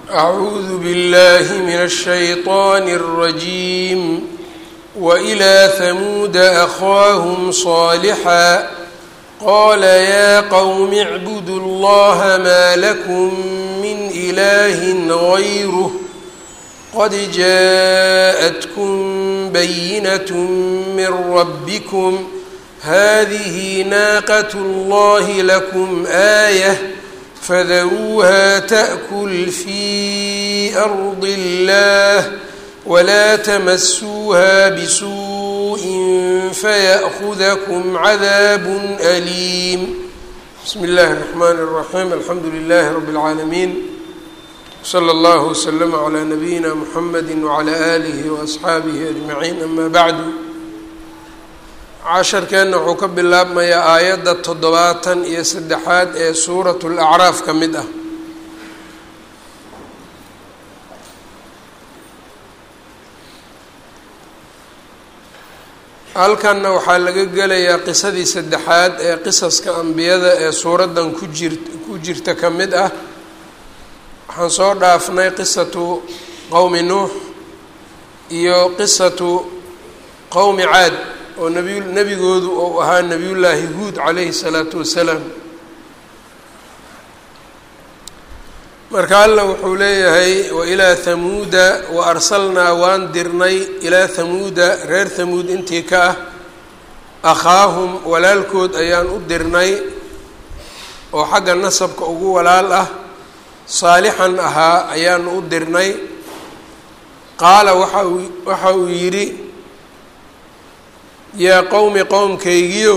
أعوذ بالله من الشيطان الرجيم وإلى ثمود أخاهم صالحا قال يا قوم اعبدوا الله ما لكم من إله غيره قد جاءتكم بينة من ربكم هذه ناقة الله لكم آية فذروها تأكل في أرض الله ولا تمسوها بسوء فيأخذكم عذاب أليم بسم الله الرحمن الرحيم الحمد لله رب العالمين slى اllه وsلم عlى نabiyina mحamedi وعlى آlih وأصxaabihi أجmaعiin ama bعdu casharkeenna wuxuu ka bilaabmayaa aayadda toddobaatan iyo saddexaad ee suuraة الأcraaf ka mid ah halkanna waxaa laga gelayaa qisadii saddexaad ee qisaska ambiyada ee suuraddan ku jir ku jirta ka mid ah waxaan soo dhaafnay qisatu qowmi nuux iyo qisatu qowmi caad oo nabiy nebigoodu uu ahaa nebiyullaahi huud calayhi salaatu wasalaam marka alla wuxuu leeyahay wa ilaa hamuuda wa arsalnaa waan dirnay ilaa hamuuda reer hamuud intii ka ah akhaahum walaalkood ayaan u dirnay oo xagga nasabka ugu walaal ah saalixan ahaa ayaanu u dirnay qaala waxa uu waxa uu yidhi yaa qowmi qowmkaygiyow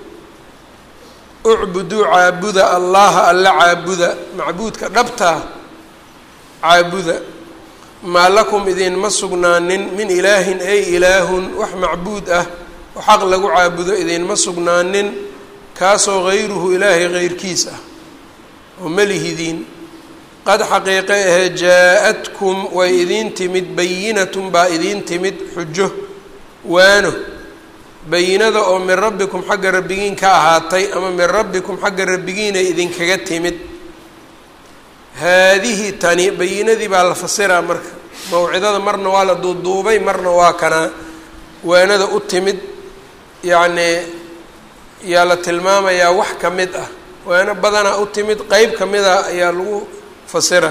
ucbuduu caabuda allaha alla caabuda macbuudka dhabtaa caabuda maa lakum idinma sugnaanin min ilaahin ay ilaahun wax macbuud ah oo xaq lagu caabudo idinma sugnaanin kaasoo hayruhu ilaahay heyrkiis ah oo melihidiin qad xaqiiqe ahee jaa-adkum way idiin timid bayinatun baa idiin timid xujo waano bayinada oo min rabbikum xagga rabbigiin ka ahaatay ama min rabbikum xagga rabbigiinay idinkaga timid haadihi tani bayinadii baa la fasiraa marka mawcidada marna waa la duuduubay marna waa kanaa waanada u timid yacnii yaa la tilmaamayaa wax ka mid ah waano badanaa u timid qeyb ka mid a ayaa lagu fasira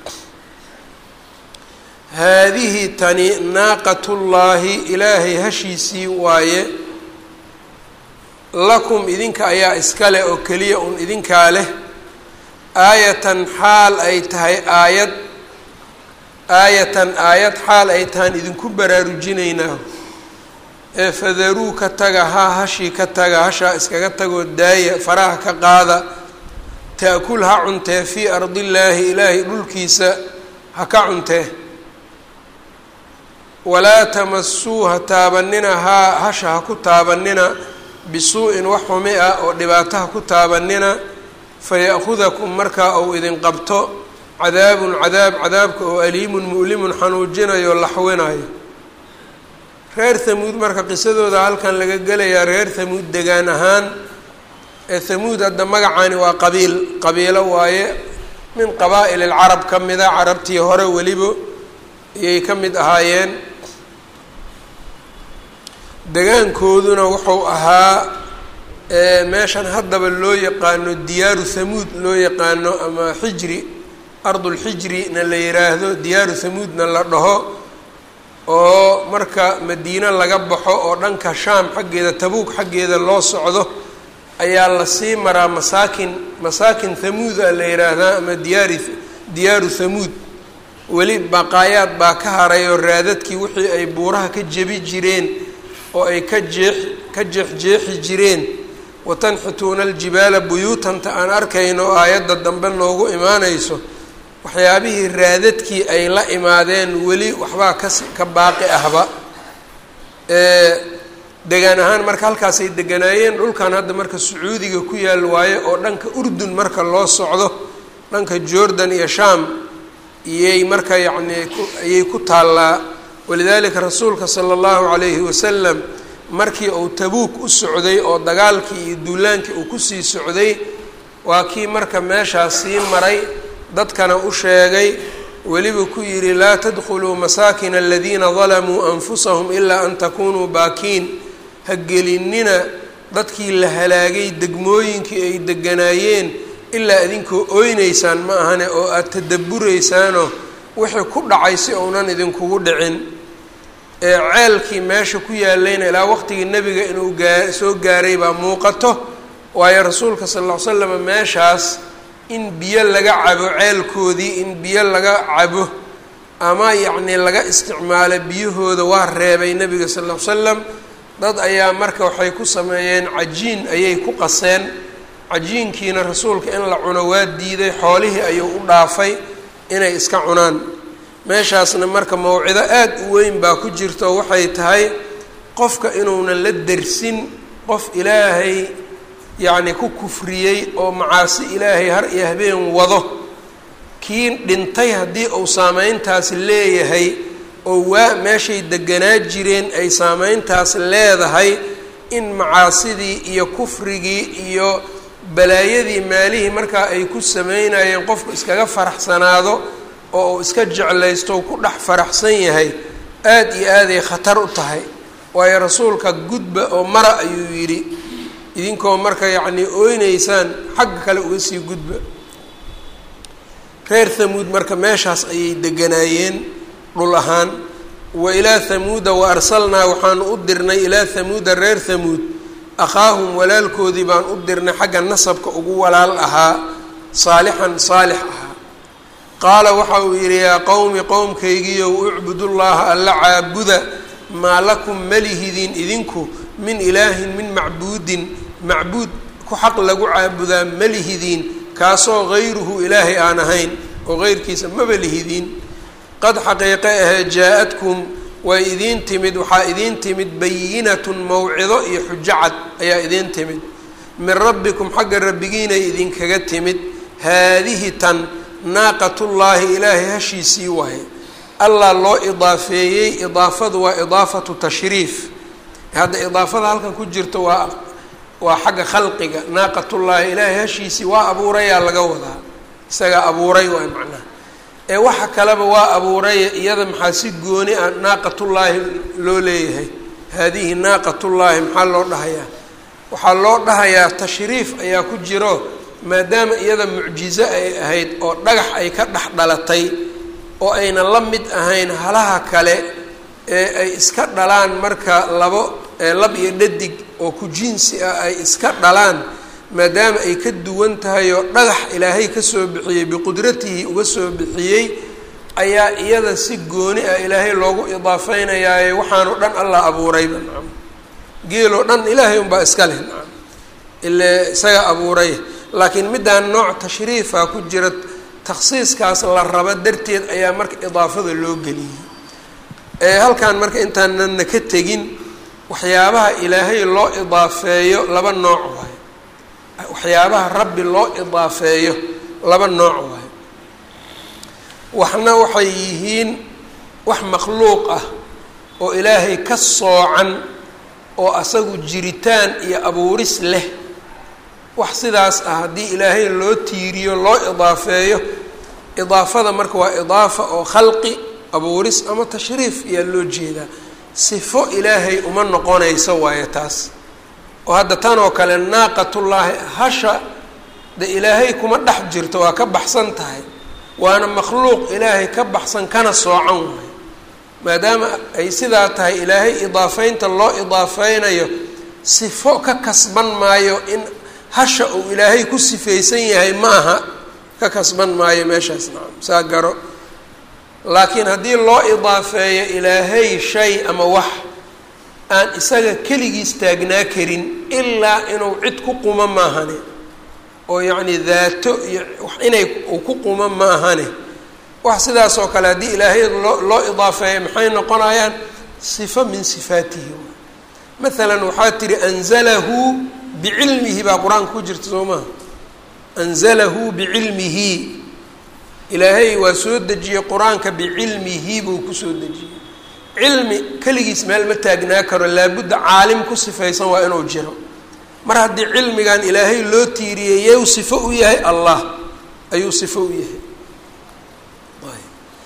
haadihi tani naaqatullaahi ilaahay hashiisii waaye lakum idinka ayaa iska leh oo keliya un idinkaa leh aayatan xaal ay tahay aayad aayatan aayad xaal ay tahaan idinku baraarujinaynaa ee fadaruu ka taga ha hashii ka taga hashaa iskaga tagoo daaya faraha ka qaada taakul ha cuntee fii ardillaahi ilaahay dhulkiisa ha ka cuntee walaa tamasuu ha taabanina haa hasha ha ku taabanina bisuu-in wax xumi ah oo dhibaato ha ku taabanina faya'hudakum markaa uu idin qabto cadaabun cadaab cadaabka oo aliimun mu'limun xanuujinayo laxwinayo reer hamuud marka qisadooda halkan laga gelayaa reer hamuud degaan ahaan ee hamuud hadda magacaani waa qabiil qabiilo waaye min qabaa'il alcarab ka mida carabtii hore weliba ayay ka mid ahaayeen degaankooduna wuxuu ahaa meeshan haddaba loo yaqaano diyaaru hamuud loo yaqaano ama xijri ardulxijrina la yiraahdo diyaaru hamuudna la dhaho oo marka madiine laga baxo oo dhanka shaam xaggeeda tabuug xaggeeda loo socdo ayaa lasii maraa masaakin masaakin hamuuda la yidhaahdaa ama diyaari diyaaru hamuud weli baqaayaad baa ka haray oo raadadkii wixii ay buuraha ka jebi jireen oo ay ka jeex ka jeexjeexi jireen watanxituuna aljibaala buyuutanta aan arkayno oo aayadda dambe noogu imaanayso waxyaabihii raadadkii ay la imaadeen weli waxbaa kas ka baaqi ahba degaan ahaan marka halkaasay deganaayeen dhulkan hadda marka sacuudiga ku yaal waayo oo dhanka urdun marka loo socdo dhanka jordan iyo sham iyay marka yacnii ayay ku taallaa walidaalika rasuulka sala allahu calayhi wasalam markii uu tabuuk u socday oo dagaalkii iyo duulaankii uu kusii socday waa kii marka meeshaas sii maray dadkana u sheegay weliba ku yidhi laa tadkhuluu masaakina aladiina dalamuu anfusahum ilaa an takunuu baakiin ha gelinina dadkii la halaagay degmooyinkii ay deganaayeen ilaa idinkoo oynaysaan ma ahane oo aada tadabburaysaanoo wixii ku dhacay si uunan idinkugu dhicin ee ceelkii meesha ku yaalayna ilaa waqtigii nebiga inuu gaa soo gaaray baa muuqato waayo rasuulka sal ll ly slam meeshaas in biyo laga cabo ceelkoodii in biyo laga cabo ama yacnii laga isticmaalo biyahooda waa reebay nebiga sal ll ly slam dad ayaa marka waxay ku sameeyeen cajiin ayay ku qaseen cajiinkiina rasuulka in la cuno waa diiday xoolihii ayuu u dhaafay inay iska cunaan meeshaasna marka mawcido aada u weyn baa ku jirto waxay tahay qofka inuunan la dersin qof ilaahay yacni ku kufriyey oo macaasi ilaahay har iyo habeen wado kii dhintay haddii uu saameyntaasi leeyahay oo waa meeshay deganaa jireen ay saameyntaas leedahay in macaasidii iyo kufrigii iyo balaayadii maalihii markaa ay ku sameynayeen qofku iskaga faraxsanaado oo uu iska jeclaysto ku dhex faraxsan yahay aada iyo aaday khatar u tahay waayo rasuulka gudba oo mara ayuu yidhi idinkoo marka yacnii oyneysaan xagga kale uga sii gudba reer hamuud marka meeshaas ayay deganaayeen dhul ahaan wa ilaa hamuuda wa arsalnaa waxaanu u dirnay ilaa hamuuda reer hamuud akhaahum walaalkoodii baan u dirnay xagga nasabka ugu walaal ahaa saalixan saalix ahaa qaala waxa uu yidhi yaa qowmi qowmkaygiiyow ucbudullaaha alla caabuda maa lakum malihidin idinku min ilaahin min macbuudin macbuud ku xaq lagu caabudaa malihidiin kaasoo hayruhu ilaahay aan ahayn oo heyrkiisa maba lihidiin qad xaqiiqe ahee jaa-adkum way idiin timid waxaa idiin timid bayinatun mawcido iyo xujo cad ayaa idiin timid min rabbikum xagga rabbigiinay idinkaga timid haadihi tan naaqatullaahi ilaahay hashiisii waaye allah loo idaafeeyey idaafadu waa idaafatu tashriif hadda idaafada halkan ku jirta waa waa xagga khalqiga naaqatullaahi ilaahay hashiisii waa abuurayaa laga wadaa isagaa abuuray waay macnaha ee waxa kaleba waa abuuraya iyada maxaa si gooni ah naaqatullaahi loo leeyahay haadihi naaqatullaahi maxaa loo dhahayaa waxaa loo dhahayaa tashriif ayaa ku jiro maadaama iyada mucjizo ay ahayd oo dhagax ay ka dhex dhalatay oo ayna la mid ahayn halaha kale ee ay iska dhalaan marka labo lab iyo dhadig oo ku jinsi ah ay iska dhalaan maadaama ay ka duwan tahay oo dhagax ilaahay kasoo bixiyey biqudratihi uga soo bixiyey ayaa iyada si gooni ah ilaahay loogu idaafeynayaaye waxaanoo dhan allah abuurayba nacam geeloo dhan ilaahay unbaa iska leh nacam ile isaga abuuray laakiin middaan nooc tashriifa ku jira takhsiiskaas la raba darteed ayaa marka idaafada loo geliyey ee halkan marka intaanana ka tegin waxyaabaha ilaahay loo idaafeeyo laba nooc waayo waxyaabaha rabbi loo idaafeeyo laba nooc waayo waxna waxay yihiin wax makhluuq ah oo ilaahay ka soocan oo asagu jiritaan iyo abuuris leh wax sidaas ah haddii ilaahay loo tiiriyo loo idaafeeyo idaafada marka waa idaafa oo khalqi abuuris ama tashriif ayaa loo jeedaa sifo ilaahay uma noqonayso waayo taas oo hadda tan oo kale naaqatullaahi hasha de ilaahay kuma dhex jirto waa ka baxsan tahay waana makhluuq ilaahay ka baxsan kana soocan waayo maadaama ay sidaa tahay ilaahay idaafeynta loo idaafeynayo sifo ka kasban maayo in hasha uu ilaahay ku sifaysan yahay ma aha ka kasban maayo meeshaas nacam saa garo laakiin haddii loo idaafeeyo ilaahay shay ama wax aan isaga keligiis taagnaa karin ilaa inuu cid ku quma maahane oo yacni daato iyo inay uu ku quma maahane wax sidaas oo kale haddii ilaahay loo loo idaafeeyo maxay noqonayaan sifo min sifaatihi maalan waxaa tihi anzalahu bicilmihi baa qur-aanka ku jirta soo maha anzalahu bicilmihi ilaahay waa soo dejiyey qur-aanka bicilmihi buu kusoo dejiyey cilmi keligiis meel ma taagnaa karo laabudda caalim ku sifaysan waa inuu jiro mar haddii cilmigan ilaahay loo tiiriyey yeu sifo u yahay allah ayuu sifo u yahay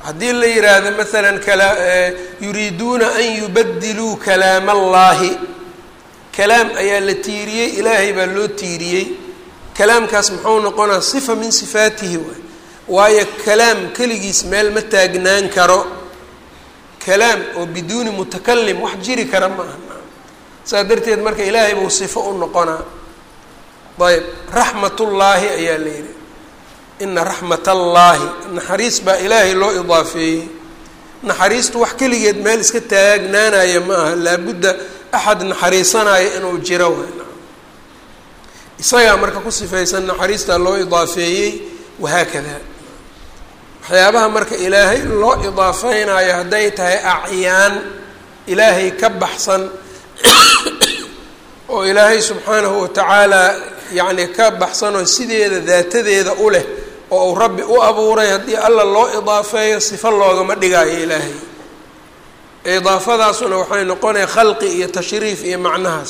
haddii la yidhaahdo maalan kala yuriiduuna an yubadiluu kalaam allaahi kalaam ayaa la tiiriyey ilaahay baa loo tiiriyey kalaamkaas muxuu noqonaa sifa min sifaatihi waay waayo kalaam keligiis meel ma taagnaan karo kalaam oo biduuni mutakalim wax jiri kara ma aha saas darteed marka ilaahay buu sifo u noqonaa ayb raxmatullaahi ayaa la yidhi ina raxmat allaahi naxariis baa ilaahay loo idaafeeyey naxariistu wax keligeed meel iska taagnaanaya ma aha laabudda axad naxariisanaya inuu jiro way isagaa marka ku sifaysan naxariistaa loo idaafeeyey wahaakada waxyaabaha marka ilaahay loo idaafeynayo hadday tahay acyaan ilaahay ka baxsan oo ilaahay subxaanahu watacaala yacni ka baxsanoo sideeda daatadeeda u leh oo uu rabbi u abuuray haddii alla loo idaafeeyo sifo loogama dhigaayo ilaahay idaafadaasuna waxay noqonaya khalqi iyo tashriif iyo macnahaas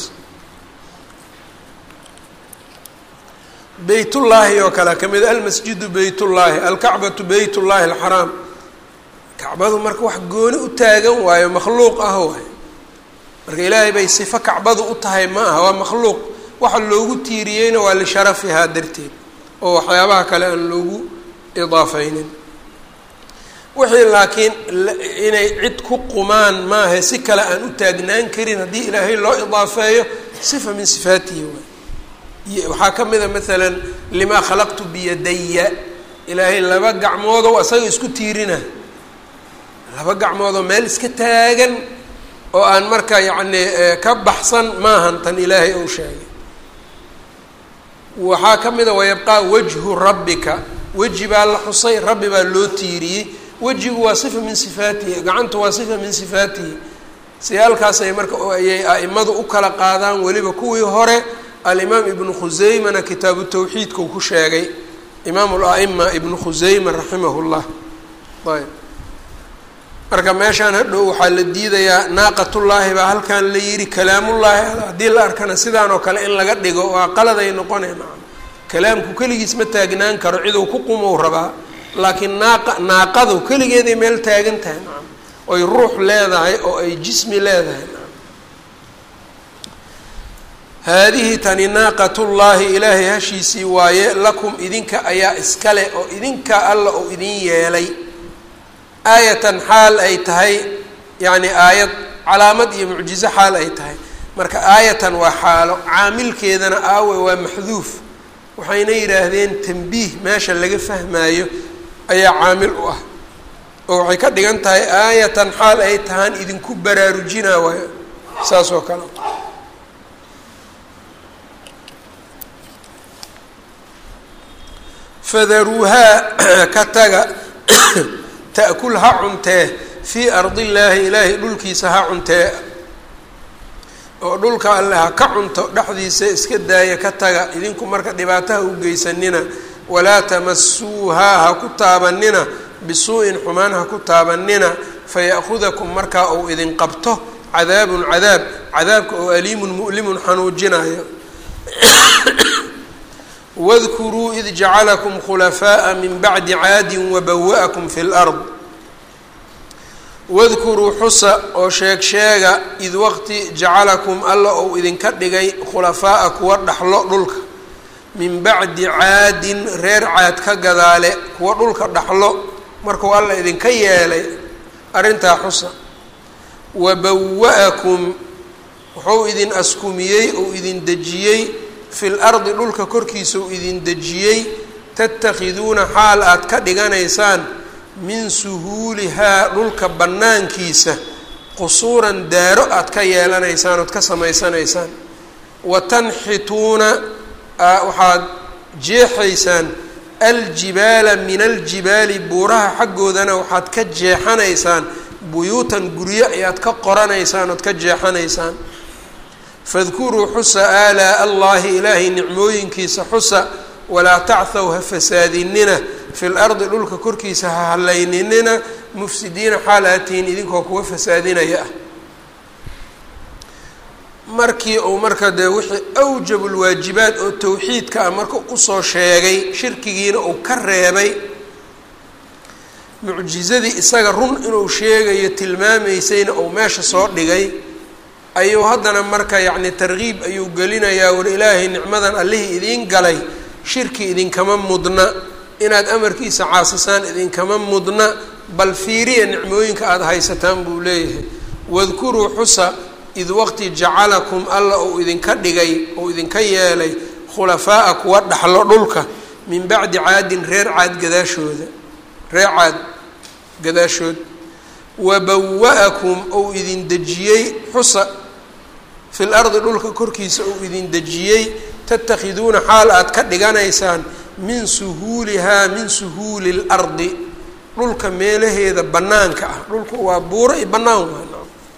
beytullaahi oo kale ka mid almasjidu beytullaahi alkacbatu beytullaahi alxaraam kacbadu marka wax gooni u taagan waayo makhluuq ah waay marka ilaahay bay sifo kacbadu u tahay ma aha waa makhluuq waxa loogu tiiriyeyna waa lisharafihaa darteed oo waxyaabaha kale aan loogu idaafeynin wixii laakiin inay cid ku qumaan maaha si kale aan u taagnaan karin haddii ilaahay loo idaafeeyo sifa min sifaatihi waay waxaa ka mid a maalan limaa khalaqtu biyadaya ilaahay laba gacmoodoo asaga isku tiirina laba gacmoodoo meel iska taagan oo aan marka yacni ka baxsan maahan tan ilaahay ou sheegay waxaa ka mid a wayabqaa wajhu rabbika weji baa la xusay rabbi baa loo tiiriyey wejigu waa sifa min sifaatihi gacantu waa sifa min sifaatihi siyaalkaasay marka ayay a'imadu u kala qaadaan weliba kuwii hore alimaam ibnu khuseymana kitaabu tawxiidka uu ku sheegay imaamu la'ima ibnu khuseyma raximah llah ayb marka meeshaan hadhow waxaa la diidayaa naaqatullaahi baa halkan la yidhi kalaamullaahi haddii la arkana sidaan oo kale in laga dhigo waa qaladay noqonay nacam kalaamku keligiis ma taagnaan karo ciduu ku qumou rabaa laakiin naaqa naaqadu keligeeday meel taagan tahay nacam oy ruux leedahay oo ay jismi leedahay nacam haadihi tani naaqatullaahi ilaahay hashiisii waaye lakum idinka ayaa iskale oo idinka alla oo idin yeelay aayatan xaal ay tahay yacni aayad calaamad iyo mucjizo xaal ay tahay marka aayatan waa xaalo caamilkeedana aawe waa maxduuf waxayna yidhaahdeen tambiih meesha laga fahmaayo ayaa caamil u ah oo waxay ka dhigan tahay aayatan xaal ay tahaan idinku baraarujinaa waayo saas oo kale fadaruuhaa ka taga ta'kul ha cuntee fii ardi illaahi ilaahay dhulkiisa ha cuntee oo dhulka alle ha ka cunto dhexdiisa iska daaya ka taga idinku marka dhibaataha u geysanina walaa tamasuuhaa ha ku taabanina bisuu'in xumaan ha ku taabanina faya'hudakum markaa uu idin qabto cadaabun cadaab cadaabka oo aliimun mu'limun xanuujinayo wadkuruu id jacalakum khulafaaءa min bacdi caadin wabawa'akum fi lard wadkuruu xusa oo sheeg sheega id waqti jacalakum alla ou idinka dhigay khulafaa'a kuwa dhaxlo dhulka min bacdi caadin reer caad ka gadaale kuwa dhulka dhaxlo markuu alla idinka yeelay arrintaa xusa wabawa'akum wuxuu idin askumiyey ou idin dejiyey fi lardi dhulka korkiisa uu idin dejiyey tatakhiduuna xaal aad ka dhiganaysaan min suhuulihaa dhulka bannaankiisa qusuuran daaro aad ka yeelanaysaan ood ka samaysanaysaan wa tanxituuna waxaad jeexaysaan aljibaala min aljibaali buuraha xaggoodana waxaad ka jeexanaysaan buyuutan guryo ayaad ka qoranaysaan ood ka jeexanaysaan fadkuruu xusa aalaa allahi ilaahay nicmooyinkiisa xusa walaa tachw ha fasaadinina fi lardi dhulka korkiisa ha hallayninina mufsidiina xaal aad tihiin idinkoo kuwa fasaadinaya ah markii uu marka dee wixii awjab lwaajibaat oo towxiidka ah marka usoo sheegay shirkigiina uu ka reebay mucjizadii isaga run inuu sheegayo tilmaamaysayna uu meesha soo dhigay ayuu haddana marka yacni tarkiib ayuu gelinayaa war ilaahay nicmadan allihii idiin galay shirki idinkama mudna inaad amarkiisa caasisaan idinkama mudna bal fiiriya nicmooyinka aada haysataan buu leeyahay wadkuruu xusa id waqti jacalakum alla uu idinka dhigay uu idinka yeelay khulafaa'a kuwa dhaxlo dhulka min bacdi caadin reer caad gadaashooda reer caad gadaashood wabawa-akum ou idin dejiyey xusa fil ardi dhulka korkiisa uu idin dejiyey tatakhiduuna xaal aad ka dhiganaysaan min suhuulihaa min suhuuli lardi dhulka meelaheeda bannaanka ah dhulka waa buuro i bannaan waa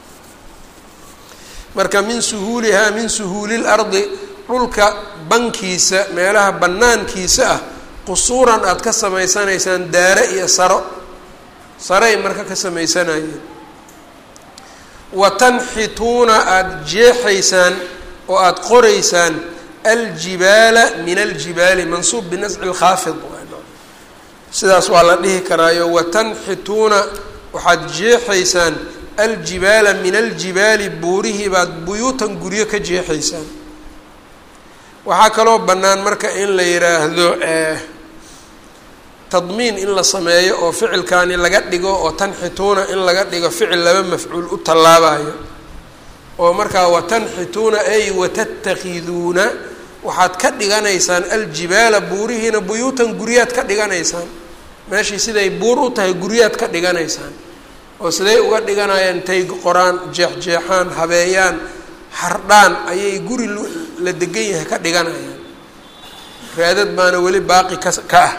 marka min suhuulihaa min suhuuli lardi dhulka bankiisa meelaha bannaankiisa ah qusuuran aada ka samaysanaysaan daare iyo saro saray marka ka samaysanayeen wa tanxituuna aada jeexaysaan oo aada qoraysaan aljibaala min aljibaali mansuub binasci lkhaafid sidaas waa la dhihi karaayo watanxituuna waxaad jeexaysaan aljibaala min aljibaali buurihii baad buyuutan guryo ka jeexaysaan waxaa kaloo bannaan marka in la yidhaahdo tadmiin in la sameeyo oo ficilkaani laga dhigo oo tanxituuna in laga dhigo ficil laba mafcuul u tallaabayo oo markaa watanxituuna ay watattakhiduuna waxaad ka dhiganaysaan aljibaala buurihiina buyuutan guryaad ka dhiganaysaan meeshii siday buur u tahay guryaad ka dhiganaysaan oo siday uga dhiganayaan intay qoraan jeexjeexaan habeeyaan hardhaan ayay guri la degan yahay ka dhiganayaan raadad baana weli baaqi ka ka ah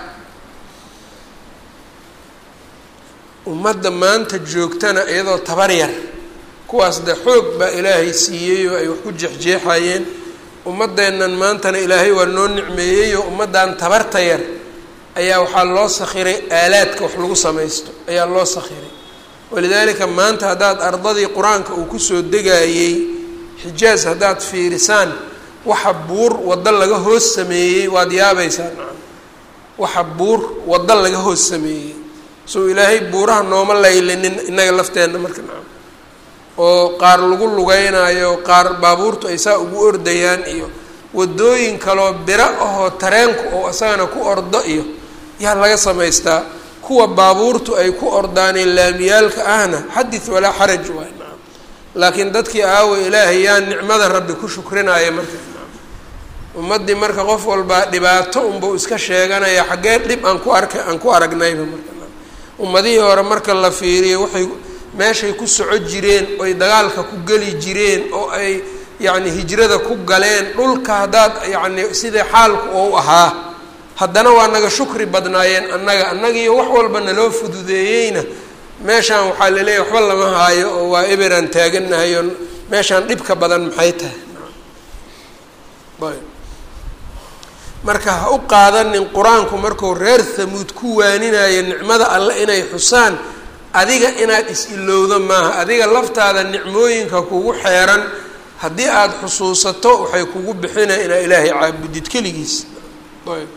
ummadda maanta joogtana iyadoo tabar yar kuwaas de xoog baa ilaahay siiyey oo ay wax ku jeexjeexayeen ummaddeennan maantana ilaahay waa noo nicmeeyeyoo ummaddan tabarta yar ayaa waxaa loo sakhiray aalaadka wax lagu samaysto ayaa loo sakhiray walidaalika maanta haddaad ardadii qur-aanka uu kusoo degaayey xijaaz haddaad fiirisaan waxa buur waddo laga hoos sameeyey waad yaabaysaa nacam waxa buur waddo laga hoos sameeyey soo ilaahay buuraha nooma laylinin innaga lafteenna marka nacam oo qaar lagu lugeynaayo qaar baabuurtu ay saa ugu ordayaan iyo waddooyin kaloo biro ahoo tareenku oo isagana ku ordo iyo yaa laga samaystaa kuwa baabuurtu ay ku ordaaneen laamiyaalka ahna xadith walaa xaraj waay nacam laakiin dadkii aawa ilaahay yaa nicmada rabbi ku shukrinaya marka nacam ummaddii marka qof walbaa dhibaato unbuu iska sheeganaya xaggee dhib aan ku arka aan ku aragnayba marka nacam ummadihii hore marka la fiiriyo waxay meeshay ku soco jireen oy dagaalka ku geli jireen oo ay yacni hijrada ku galeen dhulka haddaad yacni sidai xaalku ou ahaa haddana waa naga shukri badnaayeen annaga annagiiyo wax walba naloo fududeeyeyna meeshaan waxaa laleeyahy waxba lama haayo oo waa eberaan taaganahay oo meeshaan dhibka badan maxay tahay ayb marka ha u qaadanin qur-aanku markuu reer hamuud ku waaninayo nicmada alle inay xusaan adiga inaad is-ilowdo maaha adiga laftaada nicmooyinka kugu xeeran haddii aada xusuusato waxay kugu bixinaya inaa ilaahay caabudid keligiis ayb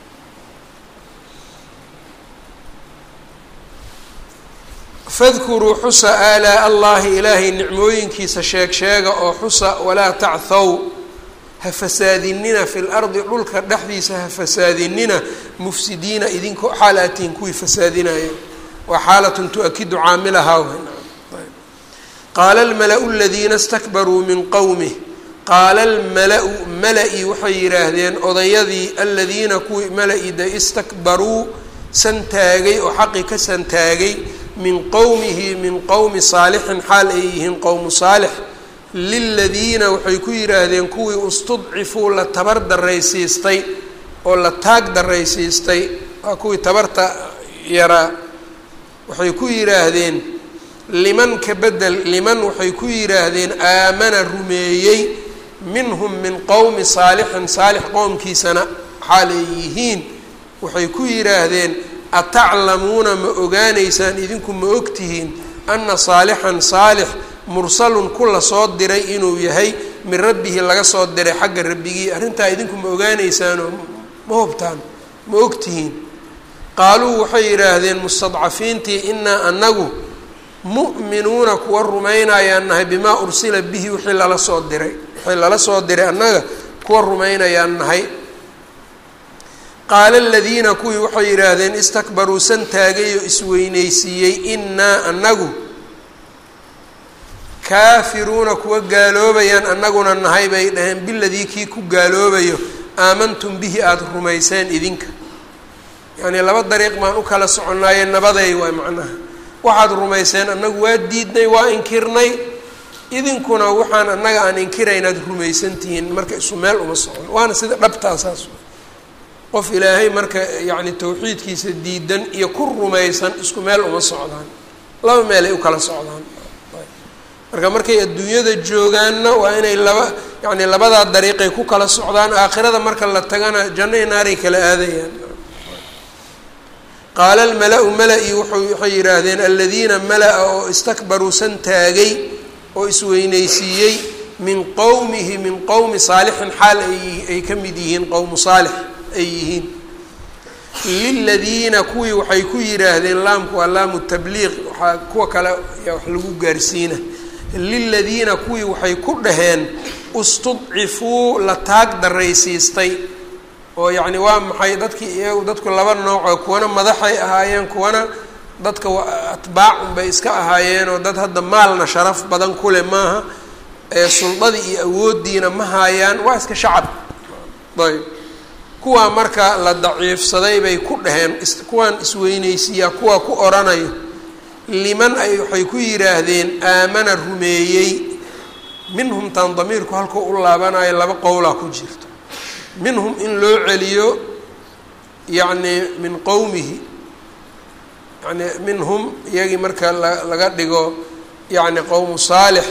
fadkuruu xusa aalaa allahi ilaahay nicmooyinkiisa sheeg sheega oo xusa walaa tachw ha fasaadinina fi lardi dhulka dhexdiisa ha fasaadinina mufsidiina idinkoo xaal aatiin kuwii fasaadinaya waa xaalatun tu-akidu caamilahaa qaala almala-u aladiina stakbaruu min qowmih qaala almala-u mala-i waxay yidhaahdeen odayadii aladiina kuwii mala-i de istakbaruu santaagay oo xaqi ka santaagay min qowmihi min qowmi saalixin xaal ay yihiin qowmu saalix liladiina waxay ku yidhaahdeen kuwii istudcifuu la tabar daraysiistay oo la taag daraysiistay waa kuwii tabarta yaraa waxay ku yidhaahdeen liman ka bedel liman waxay ku yidhaahdeen aamana rumeeyey minhum min qowmi saalixin saalix qowmkiisana xaal ay yihiin waxay ku yidhaahdeen ataclamuuna ma ogaanaysaan idinku ma ogtihiin ana saalixan saalix mursalun ku la soo diray inuu yahay min rabbihi laga soo diray xagga rabbigii arrintaa idinku ma ogaanaysaanoo ma hubtaan ma ogtihiin qaaluu waxay yidhaahdeen mustadcafiintii inaa anagu mu'minuuna kuwa rumaynayaan nahay bimaa ursila bihi wixii lala soo diray wixii lala soo diray annaga kuwa rumaynayaan nahay qaala aladiina kuwii waxay yidhaahdeen istakbaruu san taagay oo isweynaysiiyey inaa anagu kaafiruuna kuwa gaaloobayaan annaguna nahay bay dhaheen biladii kii ku gaaloobayo aamantum bihi aada rumayseen idinka yacnii laba dariiq baan u kala soconaaye nabaday waay macnaha waxaad rumayseen annagu waa diidnay waa inkirnay idinkuna waxaan annaga aan inkiraynaad rumaysantihiin marka isu meel uma socon waana sida dhabtaasaas qof ilaahay marka yacni tawxiidkiisa diidan iyo ku rumaysan isku meel uma socdaan laba meelay u kala socdaan marka markay adduunyada joogaanna waa inay laba yacni labadaa dariiqay ku kala socdaan aakhirada marka la tagana janno i naaray kala aadayaan qaala almala-u mala-i wuxuu waxay yidhaahdeen aladiina mala-a oo istakbaruu san taagay oo isweynaysiiyey min qowmihi min qowmi saalixin xaal ay ka mid yihiin qowmu saalix ay yihiin liladiina kuwii waxay ku yidhaahdeen laamku waa laamu tabliiq waxaa kuwa kale yaa wax lagu gaarsiina liladiina kuwii waxay ku dhaheen istudcifuu la taag daraysiistay oo yacni waa maxay dadkii iyagu dadku laba noocoo kuwana madaxay ahaayeen kuwana dadka atbaac unbay iska ahaayeen oo dad hadda maalna sharaf badan kuleh maaha ee suldadii iyo awooddiina ma haayaan waa iska shacab ayb kuwaa marka la daciifsaday bay ku dhaheen kuwaan isweynaysiiyaa kuwa ku oranayo liman ay waxay ku yidhaahdeen aamana rumeeyey minhum taan damiirku halkuu u laabanayo laba qowlaa ku jirto minhum in loo celiyo yacni min qowmihi yani minhum iyagii marka la laga dhigo yacni qowmu saalix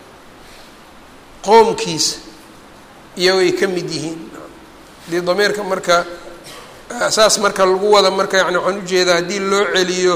qoomkiisa iyagay ka mid yihiin haddii damiirka marka saas marka lagu wada marka yani waxaan ujeedaa haddii loo celiyo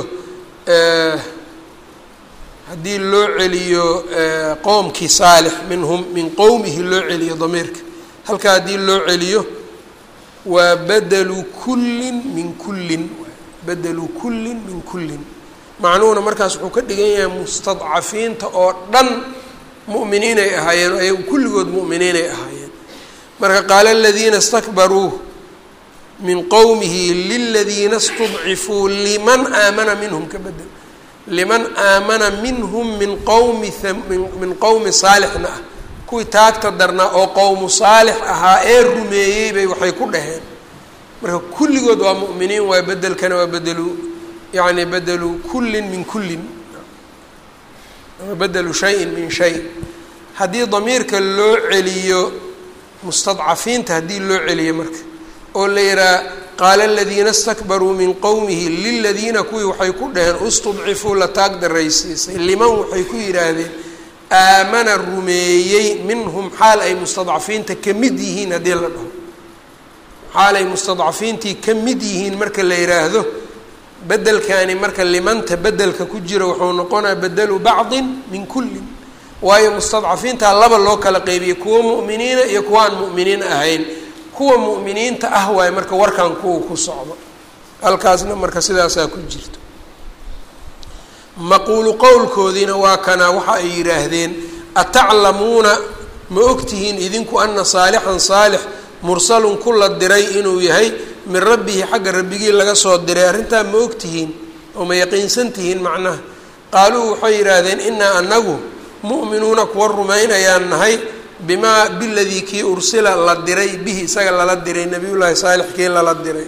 haddii loo celiyo qoomkii saalix minhum min qowmihi loo celiyo damiirka halkaa haddii loo celiyo waa badelu kullin min kullin badelu kullin min kullin macnuhuna markaas wuxuu ka dhigan yahay mustadcafiinta oo dhan mu'miniinay ahaayeen ayagu kulligood mu'miniinay ahaayeen marka qaala aladiina istakbaruu min qowmihi liladiina istudcifuu liman aamana minhum ka bedel liman aamana minhum min qowmi min qowmi saalixna ah kuwii taagta darnaa oo qowmu saalix ahaa ee rumeeyey bay waxay ku dhaheen marka kulligood waa mu'miniin waa bedelkana waa bedelu yacni bedelu kullin min kullin bedelu shayin min shay haddii damiirka loo celiyo mustadcafiinta haddii loo celiyo marka oo la yihaha qaala aladiina istakbaruu min qowmihi liladiina kuwii waxay ku dhaheen istudcifuu la taag daraysiisay liman waxay ku yidhaahdeen aamana rumeeyey minhum xaal ay mustadcafiinta ka mid yihiin haddii la dhaho xaal ay mustadcafiintii ka mid yihiin marka la yidhaahdo bedelkani marka limanta bedelka ku jira wuxuu noqonaya bedelu bacdin min kullin waayo mustadcafiintaa laba loo kala qeybiyey kuwa mu'miniina iyo kuwa aan mu'miniin ahayn kuwa mu'miniinta ah waayo marka warkan kuwa ku socdo halkaasna marka sidaasaa ku jirto maquulu qowlkoodiina waa kanaa waxa ay yidhaahdeen ataclamuuna ma ogtihiin idinku ana saalixan saalix mursalun ku la diray inuu yahay min rabbihi xagga rabbigii laga soo diray arrintaa ma ogtihiin oo ma yaqiinsan tihiin macnaha qaaluu waxay yidhaahdeen inaa anagu mu'minuuna kuwa rumaynayaan nahay bimaa biladii kii ursila la diray bihi isaga lala diray nabiyullaahi saalix kii lala diray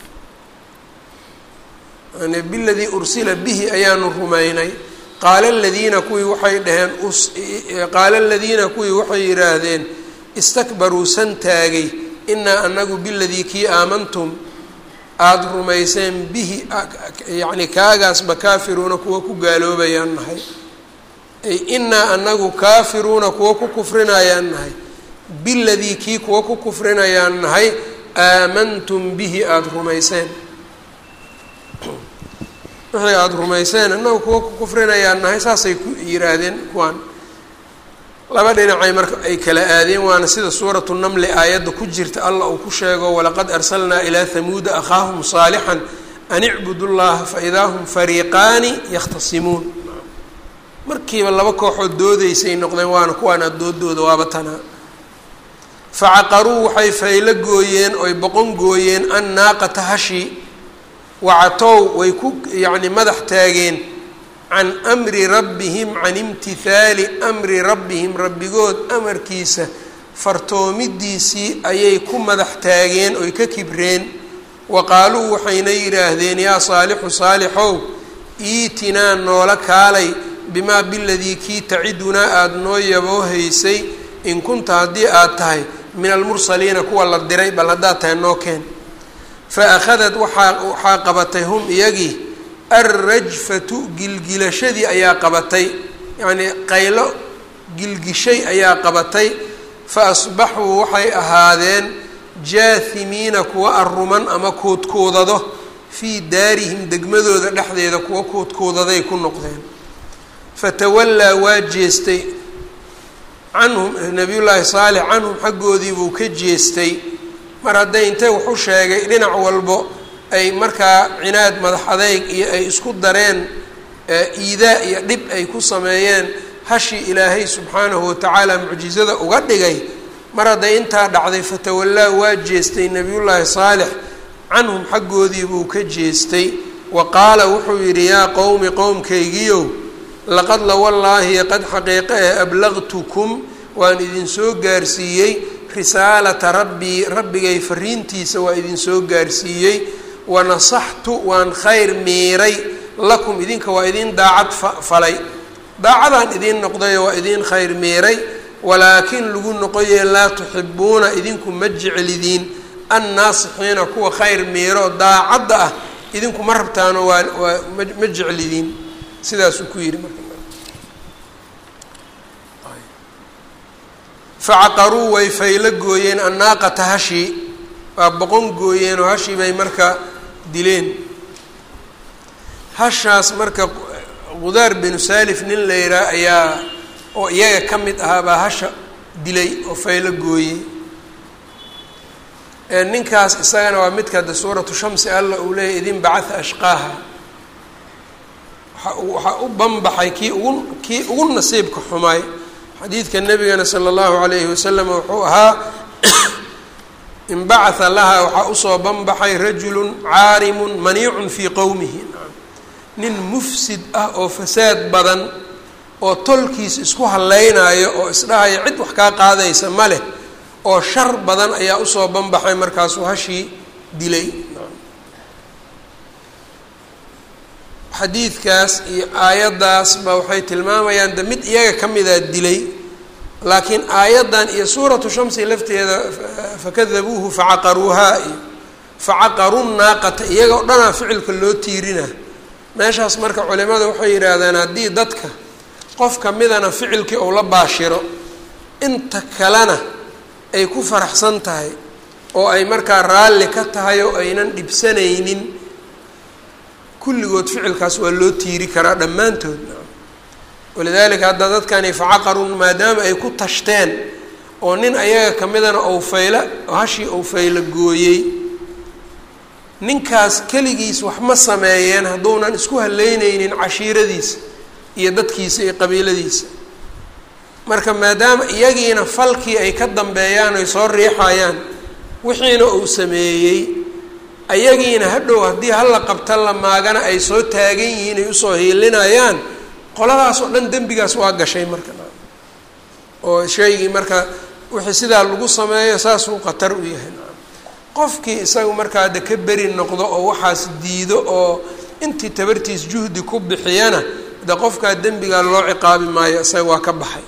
yani biladii ursila bihi ayaanu rumaynay qaala aladiina kuwii waxay dhaheen qaala aladiina kuwii waxay yidhaahdeen istakbaruu san taagay inaa anagu biladii kii aamantum aada rumayseen bihi yacni kaagaasba kaafiruuna kuwa ku gaaloobayaan nahay ay inaa anagu kaafiruuna kuwa ku kufrinayaan nahay biladii kii kuwa ku kufrinayaan nahay aamantum bihi aada rumayseen wixii aada rumayseen annagu kuwa ku kufrinayaan nahay saasay ku yidhaahdeen kuwaan laba dhinacay marka ay kala aadeen waana sida suuratu namli aayadda ku jirta allah uu ku sheego walaqad arsalnaa ilaa hamuuda akhaahum saalixan an icbudu llaha faidaa hum fariiqaani yakhtasimuun markiiba laba kooxood doodaysay noqdeen waana kuwaana doodooda waaba tanaa facaqaruu waxay faylo gooyeen oy boqon gooyeen an naaqata hashi wacatow way ku yacni madax taageen can amri rabbihim can imtihaali amri rabbihim rabbigood amarkiisa fartoomidiisii ayay ku madax taageen oy ka kibreen wa qaaluu waxayna yidhaahdeen yaa saalixu saalixow iitinaa noola kaalay bimaa biladii kii tacidunaa aada noo yaboohaysay in kunta haddii aad tahay min almursaliina kuwa la diray bal haddaad tahay noo keen fa akhadat waxaa waxaa qabatay hum iyagii alrajfatu gilgilashadii ayaa qabatay yacnii qaylo gilgishay ayaa qabatay fa asbaxuu waxay ahaadeen jaahimiina kuwa arruman ama kuudkuudado fii daarihim degmadooda dhexdeeda kuwa kuudkuudaday ku noqdeen fatawallaa waa jeestay canhum nabiyullaahi saalix canhum xaggoodii buu ka jeestay mar hadday intay wax u sheegay dhinac walbo ay markaa cinaad madax adeyg iyo ay isku dareen iidaa iyo dhib ay ku sameeyeen hashii ilaahay subxaanahu watacaala mucjizada uga dhigay mar hadday intaa dhacday fatawallaa waa jeestay nebiyullaahi saalix canhum xaggoodii buu ka jeestay wa qaala wuxuu yidhi yaa qowmi qowmkaygiyow laqad la wallaahi qad xaqiiqe ee ablaqtukum waan idinsoo gaarsiiyey risaalata rabbii rabbigay fariintiisa waa idinsoo gaarsiiyey wanasaxtu waan khayr miiray lakum idinka waa idin daacad falay daacadaan idiin noqdayo waa idiin khayr miiray walaakin lagu noqoye laa tuxibuuna idinku ma jeclidiin annaasixiina kuwa khayr miiro daacadda ah idinku ma rabtaano waa waa ma jeclidiin sidaasuu ku yidhi marka facaqaruu way faylo gooyeen annaaqata hashii waa boqon gooyeen oo hashii bay marka dileen hashaas marka qudaar binu saalif nin la yihaa ayaa oo iyaga ka mid ahaa baa hasha dilay oo faylo gooyey ninkaas isagana waa midka de suuratu shamsi alla uu leeyahy idin bacatha ashqaaha waxaa u banbaxay kii ugu kii ugu nasiibka xumaay xadiidka nabigana sala allahu alayhi wasalam wuxuu ahaa inbacatha lahaa waxaa usoo banbaxay rajulun caarimun maniicun fii qowmihi nin mufsid ah oo fasaad badan oo tolkiis isku halleynaayo oo isdhahaya cid wax kaa qaadaysa ma leh oo shar badan ayaa usoo banbaxay markaasuu hashii dilay xadiidkaas iyo aayaddaasba waxay tilmaamayaan de mid iyaga ka midaa dilay laakiin aayaddan iyo suuratu shamsi lafteeda fakadabuuhu facaqaruuhaa iyo facaqaru naaqata iyaga o dhanaa ficilka loo tiirina meeshaas marka culimada waxay yidhaahdaan haddii dadka qof kamidana ficilkii uu la baashiro inta kalena ay ku faraxsan tahay oo ay markaa raalli ka tahay oo aynan dhibsanaynin kulligood ficilkaas waa loo tiiri karaa dhammaantood walidaalika hadda dadkani facaqarun maadaama ay ku tashteen oo nin ayaga kamidana ou fayla hashii ou faylo gooyey ninkaas keligiis wax ma sameeyeen hadduunan isku haleyneynin cashiiradiisa iyo dadkiisa iyo qabiiladiisa marka maadaama iyagiina falkii ay ka dambeeyaan oy soo riixayaan wixiina uu sameeyey ayagiina hadhow haddii hala qabta la maagana ay soo taagan yihiin ay usoo hiilinayaan qoladaas oo dhan dembigaas waa gashay marka oo shaygii marka wixii sidaa lagu sameeyo saasuu khatar u yahay qofkii isaga markaa de ka beri noqdo oo waxaas diido oo intii tabartiis juhdi ku bixiyana de qofkaa dembigaa loo ciqaabi maayo isaga waa ka baxay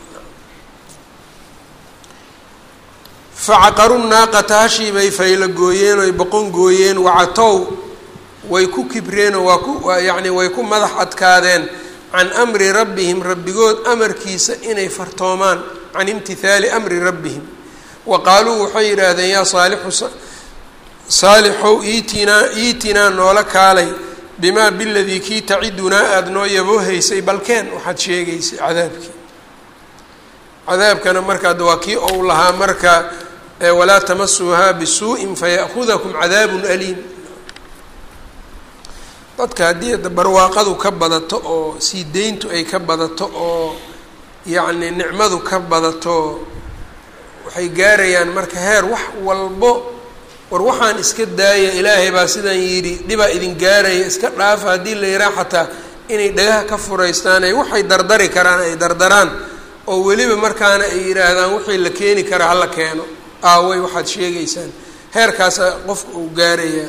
facaqaru naaqata hashii bay faylo gooyeen oy boqon gooyeen wacatow way ku kibreenoo waa ku yacni way ku madax adkaadeen can amri rabbihim rabbigood amarkiisa inay fartoomaan can imtihaali amri rabbihim wa qaaluu waxay yidhaahdeen yaa saalixu saalixow iitinaa iitinaa noola kaalay bimaa biladii kii tacidunaa aada noo yaboohaysay balkeen waxaad sheegaysay cadaabkii cadaabkana markaa waa kii ou lahaa marka walaa tamasuuhaa bisuuءin fayaأhudakum cadaab aliim dadka haddii barwaaqadu ka badato oo sii deyntu ay ka badato oo yacni nicmadu ka badato waxay gaarayaan marka heer wax walbo war waxaan iska daaya ilaahay baa sidaan yidhi dhibaa idin gaaraya iska dhaafa haddii la yihaa xataa inay dhagaha ka furaystaan ay waxay dardari karaan ay dardaraan oo weliba markaana ay yidhaahdaan wixii la keeni karaa hala keeno aaway waxaad sheegaysaan heerkaasa qofka uu gaarayaa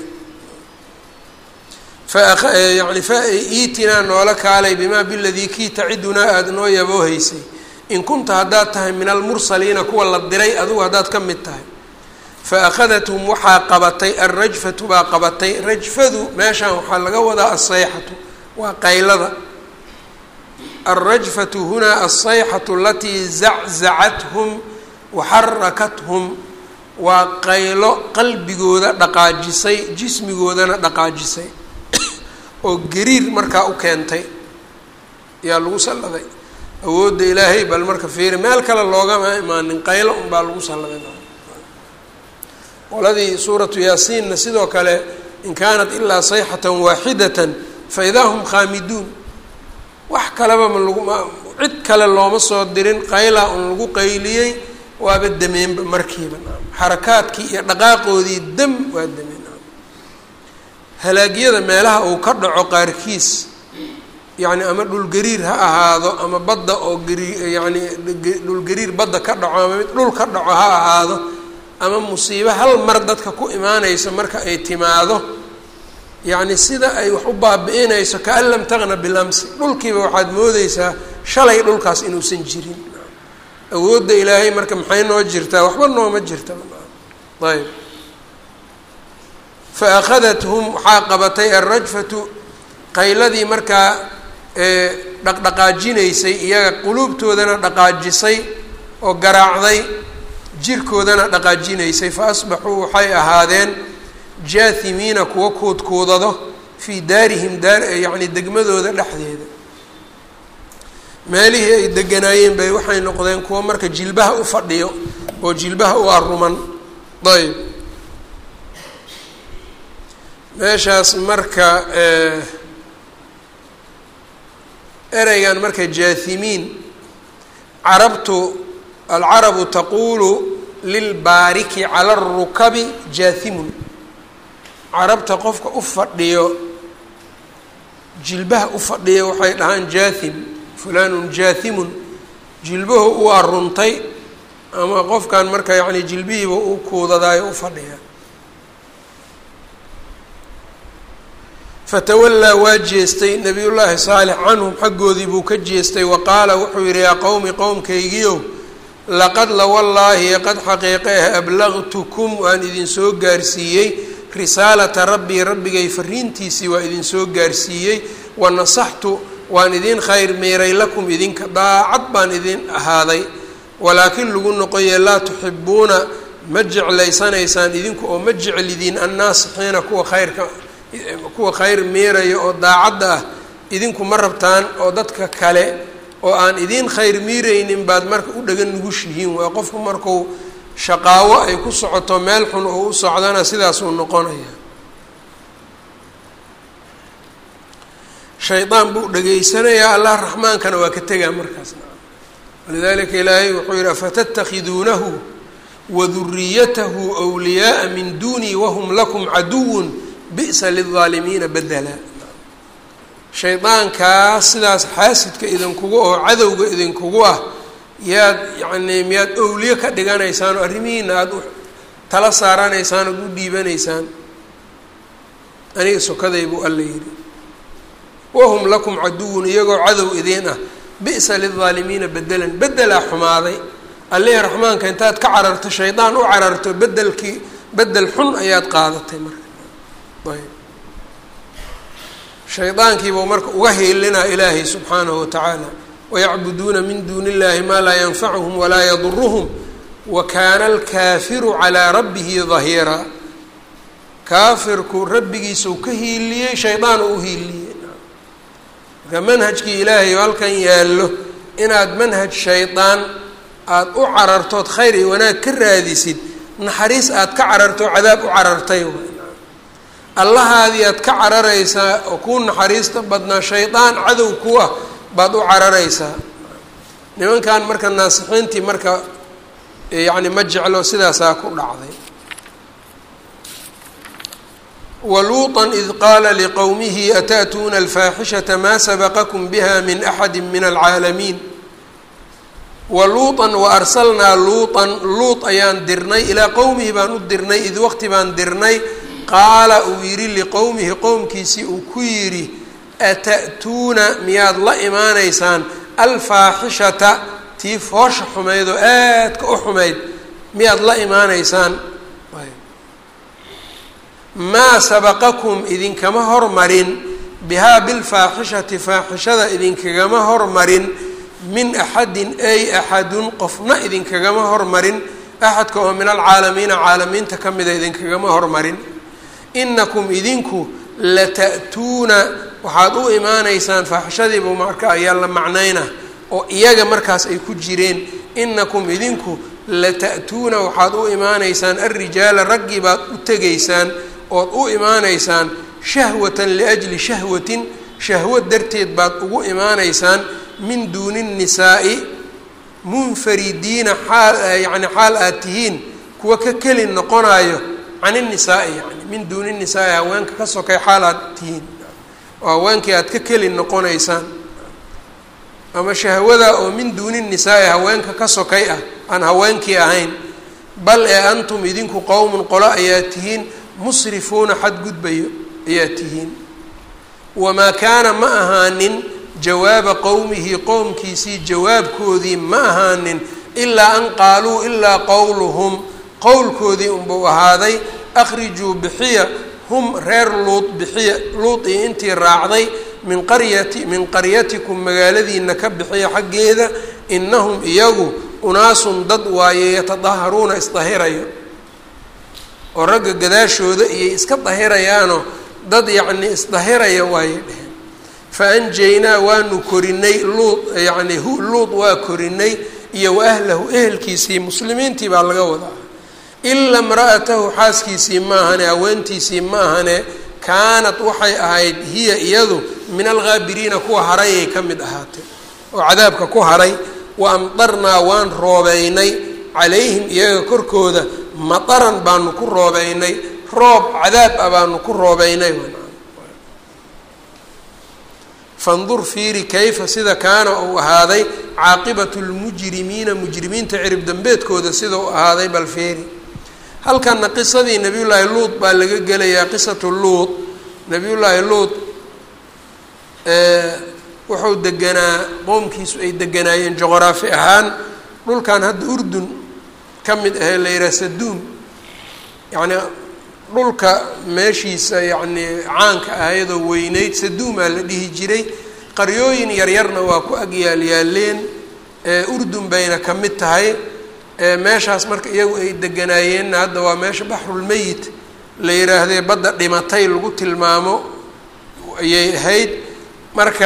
yani fa iitinaa noola kaalay bimaa biladii kii tacidunaa aada noo yaboohaysay in kunta haddaad tahay min almursaliina kuwa la diray adugu haddaad ka mid tahay fa akhadathum waxaa qabatay alrajfatu baa qabatay rajfadu meeshaan waxaa laga wadaa asayxatu waa qaylada alrajfatu hunaa alsayxatu alatii zaczacathum waxarakathum waa qaylo qalbigooda dhaqaajisay jismigoodana dhaqaajisay oo gariir markaa u keentay yaa lagu salladay awoodda ilaahay bal marka fiiri meel kale loogama imaanin qaylo unbaa lagu salladay qoladii suuratu yaasiinna sidoo kale in kaanat ilaa sayxatan waaxidatan fa idaa hum khaamiduun wax kaleba ma laguma cid kale looma soo dirin qaylaa un lagu qayliyey waaba dameenba markiiba xarakaadkii iyo dhaqaaqoodii dam waa dameen halaagyada meelaha uu ka dhaco qaarkiis yacni ama dhulgariir ha ahaado ama badda oo gari yacni dhulgariir badda ka dhaco ama mid dhul ka dhaco ha ahaado ama musiibo hal mar dadka ku imaanaysa marka ay timaado yacni sida ay wax u baabi-inayso kaan lam taqna bilamsi dhulkiiba waxaad moodeysaa shalay dhulkaas inuusan jirin awoodda ilaahay marka maxay noo jirtaa waxba nooma jirta ayb fa akhadathum waxaa qabatay alrajfatu qayladii markaa dhaqdhaqaajinaysay iyaga quluubtoodana dhaqaajisay oo garaacday jirkoodana dhaqaajinaysay fa asbaxuu waxay ahaadeen jaahimiina kuwa kuudkuudado fii daarihim daar yacni degmadooda dhexdeeda meelihii ay deganaayeen bay waxay noqdeen kuwa marka jilbaha u fadhiyo oo jilbaha u aruman ayb meeshaas marka ereygan marka jaahimiin carabtu alcarabu taquulu lilbaariki cala arukabi jaathimun carabta qofka u fadhiyo jilbaha u fadhiya waxay dhahaan jaathim fulanun jaathimun jilbahu u aruntay ama qofkan marka yacni jilbihiiba u kuudadaayo u fadhiya fatawallaa waa jeestay nabiyullaahi saalix canhum xaggoodii buu ka jeestay wa qaala wuxuu yidhi yaa qowmi qowmkaygiiow laqad lawallaahi qad xaqiiqe ah ablaqtukum waan idinsoo gaarsiiyey risaalata rabbii rabbigay fariintiisii waa idinsoo gaarsiiyey wa nasaxtu waan idin khayr miiray lakum idinka daacad baan idin ahaaday walaakin lagu noqoye laa tuxibuuna ma jeclaysanaysaan idinku oo ma jeclidiin annaasixiina kuwa khayrka kuwa khayr miiraya oo daacadda ah idinku ma rabtaan oo dadka kale oo aan idiin khayr miiraynin baad marka u dhagan nugushihiin waa qofku marku shaqaawo ay ku socoto meel xun oo u socdana sidaasuu noqonaya shaydaan buu dhegaysanayaa allah raxmaankana waa ka tegaa markaas walidalika ilaahay wuxuu yihi afatattakhiduunahu waduriyatahu wliyaaa min duunii wahum lakum caduwun bi'sa lilظaalimiina bedela shaydaankaas sidaas xaasidka idinkugu oo cadowga idinkugu ah yaad yacnii miyaad owliye ka dhiganaysaan oo arrimihiina aada u tala saaranaysaan ood u dhiibanaysaan aniga sokaday buu alla yidhi wahum lakum caduwun iyagoo cadow idiin ah bi'sa lilظaalimiina bedelan bedelaa xumaaday allihii raxmaanka intaad ka cararto shaydaan u cararto bedelkii bedel xun ayaad qaadatay marka ayb shaydaankiibuu marka uga hiilinaa ilaahay subxaanahu watacaala wayacbuduuna min duuni illahi maa laa yanfacuhum walaa yaduruhum wa kaana alkaafiru calaa rabbihi dahiiraa kaafirku rabbigiisau ka hiiliyey shaydaan u hiiliyey marka manhajkii ilaahay oo halkan yaallo inaad manhaj shaydaan aada u carartood khayr iyo wanaag ka raadisid naxariis aad ka cararto cadaab u carartay allahaadii aad ka cararaysaa oo kuu naxariista badnaa shaydaan cadow ku ah baad u cararaysaa nimankan marka naasixiintii marka yacni ma jeclo sidaasaa ku dhacday waluuطa id qaala liqowmihi ata'tuuna alfaaxishata maa sabaqakum biha min axadi min alcaalamiin waluuطan waarsalnaa luuطan luut ayaan dirnay ilaa qowmihi baan u dirnay id waqti baan dirnay qaala uu yidhi liqowmihi qowmkiisii uu ku yidhi ata'tuuna miyaad la imaanaysaan alfaaxishata tii foosha xumayd oo aadka u xumayd miyaad la imaanaysaan maa sabaqakum idinkama hormarin bihaa bilfaaxishati faaxishada idinkagama hormarin min axadin ay axadun qofna idinkagama hormarin axadka oo min alcaalamiina caalamiinta ka mida idinkagama hormarin inakum idinku lata'tuuna waxaad u imaanaysaan faaxishadiibu marka ayaa la macnayna oo iyaga markaas ay ku jireen inakum idinku lata'tuuna waxaad u imaanaysaan alrijaala raggii baad u tegaysaan ood u imaanaysaan shahwatan liajli shahwatin shahwad darteed baad ugu imaanaysaan min duuni nnisaa'i munfaridiina xaal yacni xaal aad tihiin kuwa ka keli noqonayo can innisaai yani min duuni nisaai haweenka ka sokay xaal aad tihiin oo haweenkii aad ka keli noqonaysaan ama shahwada oo min duuni nisaai haweenka ka sokay ah aan haweenkii ahayn bal ee antum idinku qowmun qolo ayaa tihiin musrifuuna xadgudbayo ayaa tihiin wamaa kaana ma ahaanin jawaaba qowmihi qowmkiisii jawaabkoodii ma ahaanin ilaa an qaaluu ilaa qowluhum qowlkoodii unbuu ahaaday akhrijuu bixiya hum reer luud bixiya luud io intii raacday min qaryati min qaryatikum magaaladiina ka bixiya xaggeeda inahum iyagu unaasun dad waaye yatadaharuuna isdahirayo oo ragga gadaashooda iyay iska dahirayaanoo dad yacni isdahiraya waayay dheheen fa anjaynaa waanu korinay luud yacni hu luud waa korinay iyo wa ahlahu ehelkiisii muslimiintii baa laga wadaa ila imra'atahu xaaskiisii ma ahane haweentiisii ma ahane kaanat waxay ahayd hiya iyadu min alghaabiriina kuwa harayay ka mid ahaatay oo cadaabka ku haray wa amdarnaa waan roobeynay calayhim iyaga korkooda mataran baanu ku roobeynay roob cadaab ah baanu ku roobeynay fandur fiiri kayfa sida kaana uu ahaaday caaqibatu lmujrimiina mujrimiinta cirib dambeedkooda sida uu ahaaday bal fiiri halkana qisadii nabiyullaahi luud baa laga gelayaa qisatu luud nabiyullaahi luud wuxuu deganaa qoomkiisu ay deganaayeen juqraafi ahaan dhulkan hadda urdun ka mid ahee la yidhaha saduum yacni dhulka meeshiisa yacni caanka ahayadoo weyneyd saduumaa la dhihi jiray qaryooyin yaryarna waa ku agyaalyaaleen urdun bayna ka mid tahay meeshaas marka iyagu ay deganaayeenna hadda waa meesha baxrulmeyit la yidhaahdee badda dhimatay lagu tilmaamo ayay ahayd marka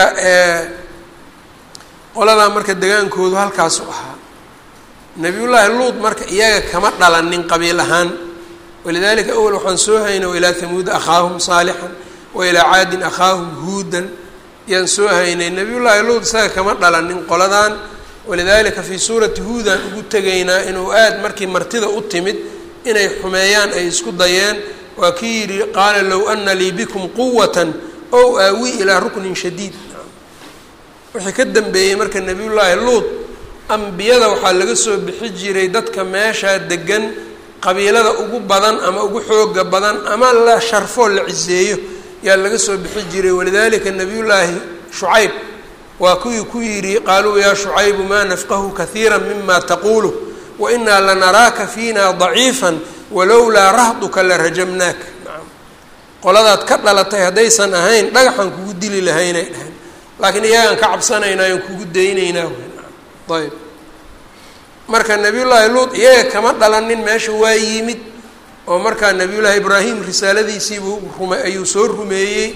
qoladaa marka degaankoodu halkaasu ahaa nabiyullaahi luud marka iyaga kama dhalanin qabiil ahaan walidalika awel waxaan soo haynay wailaa hamuuda akhaahum saalixan wailaa caadin akhaahum huudan yaan soo haynay nabiyullaahi luud isaga kama dhalanin qoladan walidalika fii suurati huudan ugu tegaynaa inuu aad markii martida u timid inay xumeeyaan ay isku dayeen waa kii yidhi qaala low ana lii bikum quwatan ow aawi ilaa ruknin shadiid wixii ka dambeeyey marka nabiyullaahi luud ambiyada waxaa laga soo bixi jiray dadka meeshaa degan qabiilada ugu badan ama ugu xooga badan ama la sharfoo la ciseeyo yaa laga soo bixi jiray walidalika nabiyullaahi shucayb waa kuwii ku yidhi qaaluu yaa shucaybu maa nafqahu kahiira mima taquulu wainaa lanaraaka fiina daciifa walowlaa rahduka la rajamnaak qoladaad ka dhalatay haddaysan ahayn dhagaxaan kugu dili lahaynay dhahayn laakiin iyagaan ka cabsanaynaayon kugu daynaynaa ayb marka nabiyullaahi luud iyaga kama dhalanin meesha waa yimid oo markaa nabiyullaahi ibraahim risaaladiisiibuu rume ayuu soo rumeeyey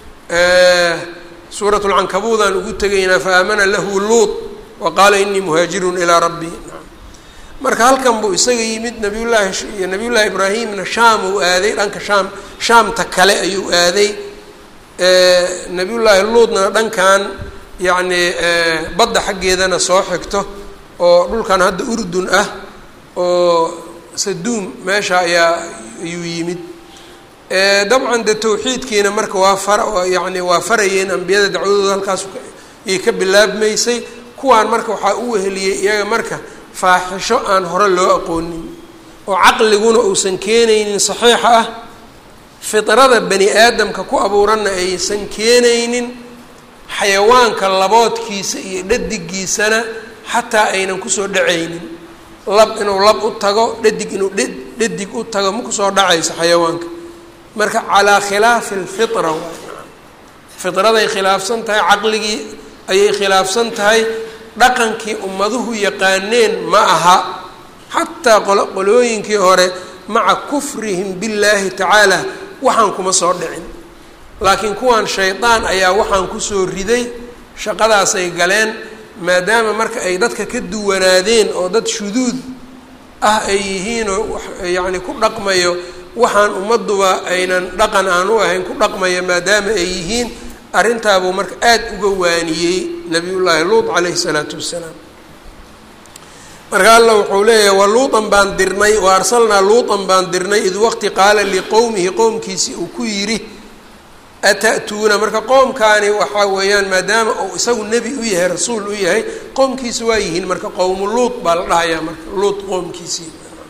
suurat lcankabuudaan ugu tegaynaa fa aamana lahu luud wa qaala inii muhaajirun ilaa rabbii marka halkan buu isaga yimid nabiyullaahi nabiyullaahi ibraahimna shaam uu aaday dhanka shaam shaamta kale ayuu aaday nabiyullaahi luudna dhankan yacni badda xaggeedana soo xigto oo dhulkan hadda urdun ah oo saduum meesha ayaa ayuu yimid dabcan de tawxiidkiina marka waa fara yani waa farayeen ambiyada dacwadooda halkaas ayay ka bilaabmaysay kuwaan marka waxaa u weheliyey iyaga marka faaxisho aan hore loo aqoonin oo caqliguna uusan keenaynin saxiixa ah fidrada bani aadamka ku abuuranna aysan keenaynin xayawaanka laboodkiisa iyo dhadigiisana xataa aynan kusoo dhacaynin lab inuu lab u tago dhadig inuu dhadig u tago ma kusoo dhacayso xayawaanka marka calaa khilaafi alfitra waay fidraday khilaafsan tahay caqligii ayay khilaafsan tahay dhaqankii ummaduhu yaqaaneen ma aha xataa qolooyinkii hore maca kufrihim billaahi tacaala waxaan kuma soo dhicin laakiin kuwan shaydaan ayaa waxaan kusoo riday shaqadaasay galeen maadaama marka ay dadka ka duwanaadeen oo dad shuduud ah ay yihiin oo yacni ku dhaqmayo waxaan ummadduba aynan dhaqan aan u ahayn ku dhaqmaya maadaama ay yihiin arrintaabuu marka aada uga waaniyey nabiyullaahi luut calayhi salaatu wassalaam marka alla wuxuu leeyahay wa luutan baan dirnay wa arsalnaa luutan baan dirnay id waqti qaala liqowmihi qowmkiisii uu ku yidhi ata'tuuna marka qoomkaani waxaa weeyaan maadaama uu isagu nebi u yahay rasuul u yahay qoomkiisi waa yihiin marka qowmu luut baa la dhahayaa marka luut qoomkiisii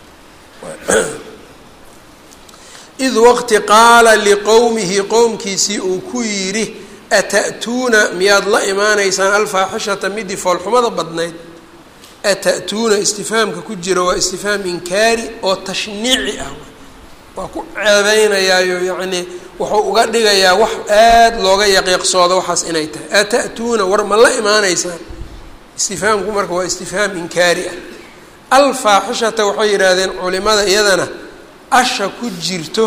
id waqti qaala liqowmihi qowmkiisii uu ku yidhi ata'tuuna miyaad la imaanaysaan alfaaxishata midii foolxumada badnayd ata'tuuna istifhaamka ku jira waa istifhaam inkaari oo tashniici ah waa ku ceebeynayaayo yacnii wuxuu uga dhigayaa wax aada looga yaqiiqsoodo waxaas inay tahay ata'tuuna war ma la imaanaysaan istifhaamku marka waa istifhaam inkaari ah alfaaxishata waxay yidhaahdeen culimada iyadana asha ku jirto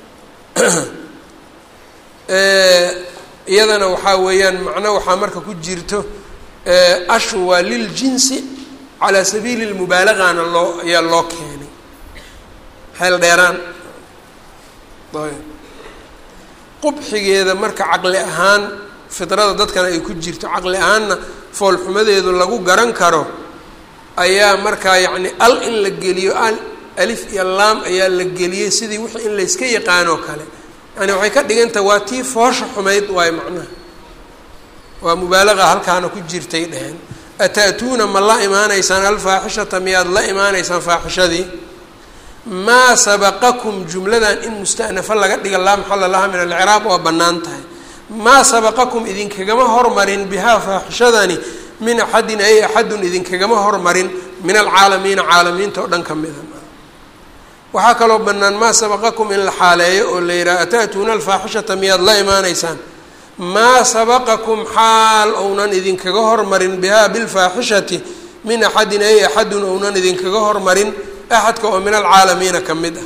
iyadana waxaa weeyaan macno waxaa marka ku jirto ashu waa liljinsi calaa sabiili lmubaalagana loo ayaa loo keenay xeel dheeraan ayb qubxigeeda marka caqli ahaan fidrada dadkana ay ku jirto caqli ahaanna foolxumadeedu lagu garan karo ayaa markaa yacni al in la geliyo al alif iyo laam ayaa la geliyey sidii wixii in layska yaqaanoo kale yani waxay ka dhigantaha waa tii foosha xumayd waayo macnaha waa mubaalaqa halkaana ku jirtay dheheen ata'tuuna ma la imaanaysaan alfaaxishata miyaad la imaanaysaan faaxishadii maa sabaqakum jumladan in musta'nafa laga dhiga laa maxala laha min alciraaq waa bannaan tahay maa sabaqakum idinkagama hormarin bihaa faaxishadani min axadin ay axadun idinkagama hormarin min alcaalamiina caalamiinta oo dhan ka mida waxaa kaloo bannaan maa sabaqakum in la xaaleeyo oo la yidhaha ata'tuuna alfaaxishata miyaad la imaanaysaan maa sabaqakum xaal ounan idinkaga hormarin bihaa bilfaaxishati min axadin ay axadun ounan idinkaga hormarin axadka oo min alcaalamiina ka mid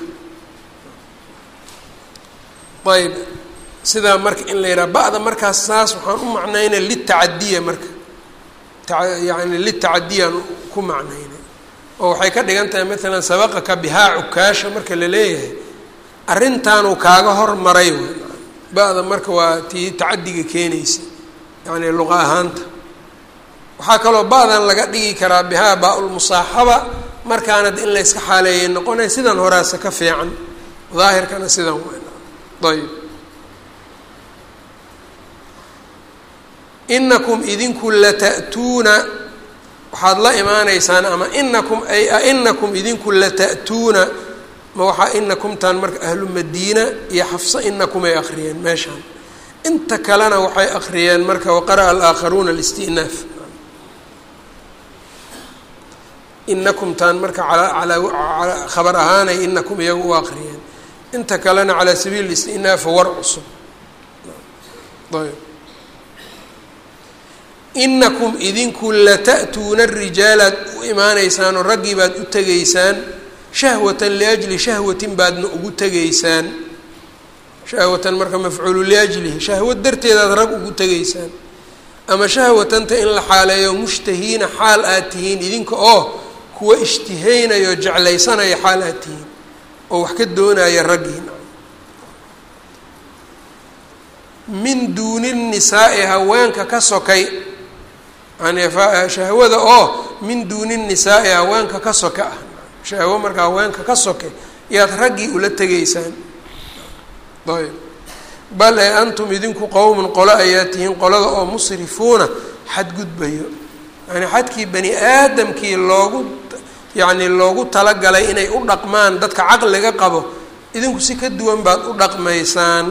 ah ayb sidaa marka in la yidhaha ba'da markaas saas waxaan u macnaynay litacadiya marka yani litacadiyaan ku macnaynay oo waxay ka dhigan tahay maalan sabaqaka bihaa cukaasha marka la leeyahay arrintaanuu kaaga hormaray ba-da marka waa tii tacadiga keenaysa yacni luqa ahaanta waxaa kaloo ba-dan laga dhigi karaa bihaa baa-ulmusaaxaba markaana in layska xaaleeyay noqonay sidan horaasa ka fiican daahirkana sidan ayb inakum idinku lata'tuuna waxaad la imaanaysaan ama inakum ay ainakum idinku lata'tuuna ma waxaa inakumtaan marka ahlu madiina iyo xafsa inakum ay akhriyeen meeshaan inta kalena waxay akhriyeen marka waqara'a alaakharuuna alistinaaf inakumtaan marka alaa khabar ahaanay inakum iyagu u akhriyeen inta kalena calaa sabiili istinaaf war cusub ayb inakum idinku lata'tuuna rijaalaad u imaanaysaanoo raggii baad u tegaysaan shahwatan liajli shahwatin baadna ugu tegaysaan shahwatan marka mafcuulu liajlihi shahwad darteedaad rag ugu tegaysaan ama shahwatanta in la xaaleeyo mushtahiina xaal aad tihiin idinka oo kuwa ishtihaynayo o jeclaysanaya xaal aad tihiin oo wax ka doonaya raggiin min duuni nisaa'i haweenka ka sokay yani shahwada oo min duuni nisaa'i haweenka ka soka ah shahwo marka haweenka ka soke yaad raggii ula tegaysaan ayb bal ee antum idinku qowmun qolo ayaa tihiin qolada oo musrifuuna xadgudbayo yani xadkii bani aadamkii loogu yacni loogu talagalay inay u dhaqmaan dadka caqliga qabo idinku si ka duwan baad u dhaqmaysaan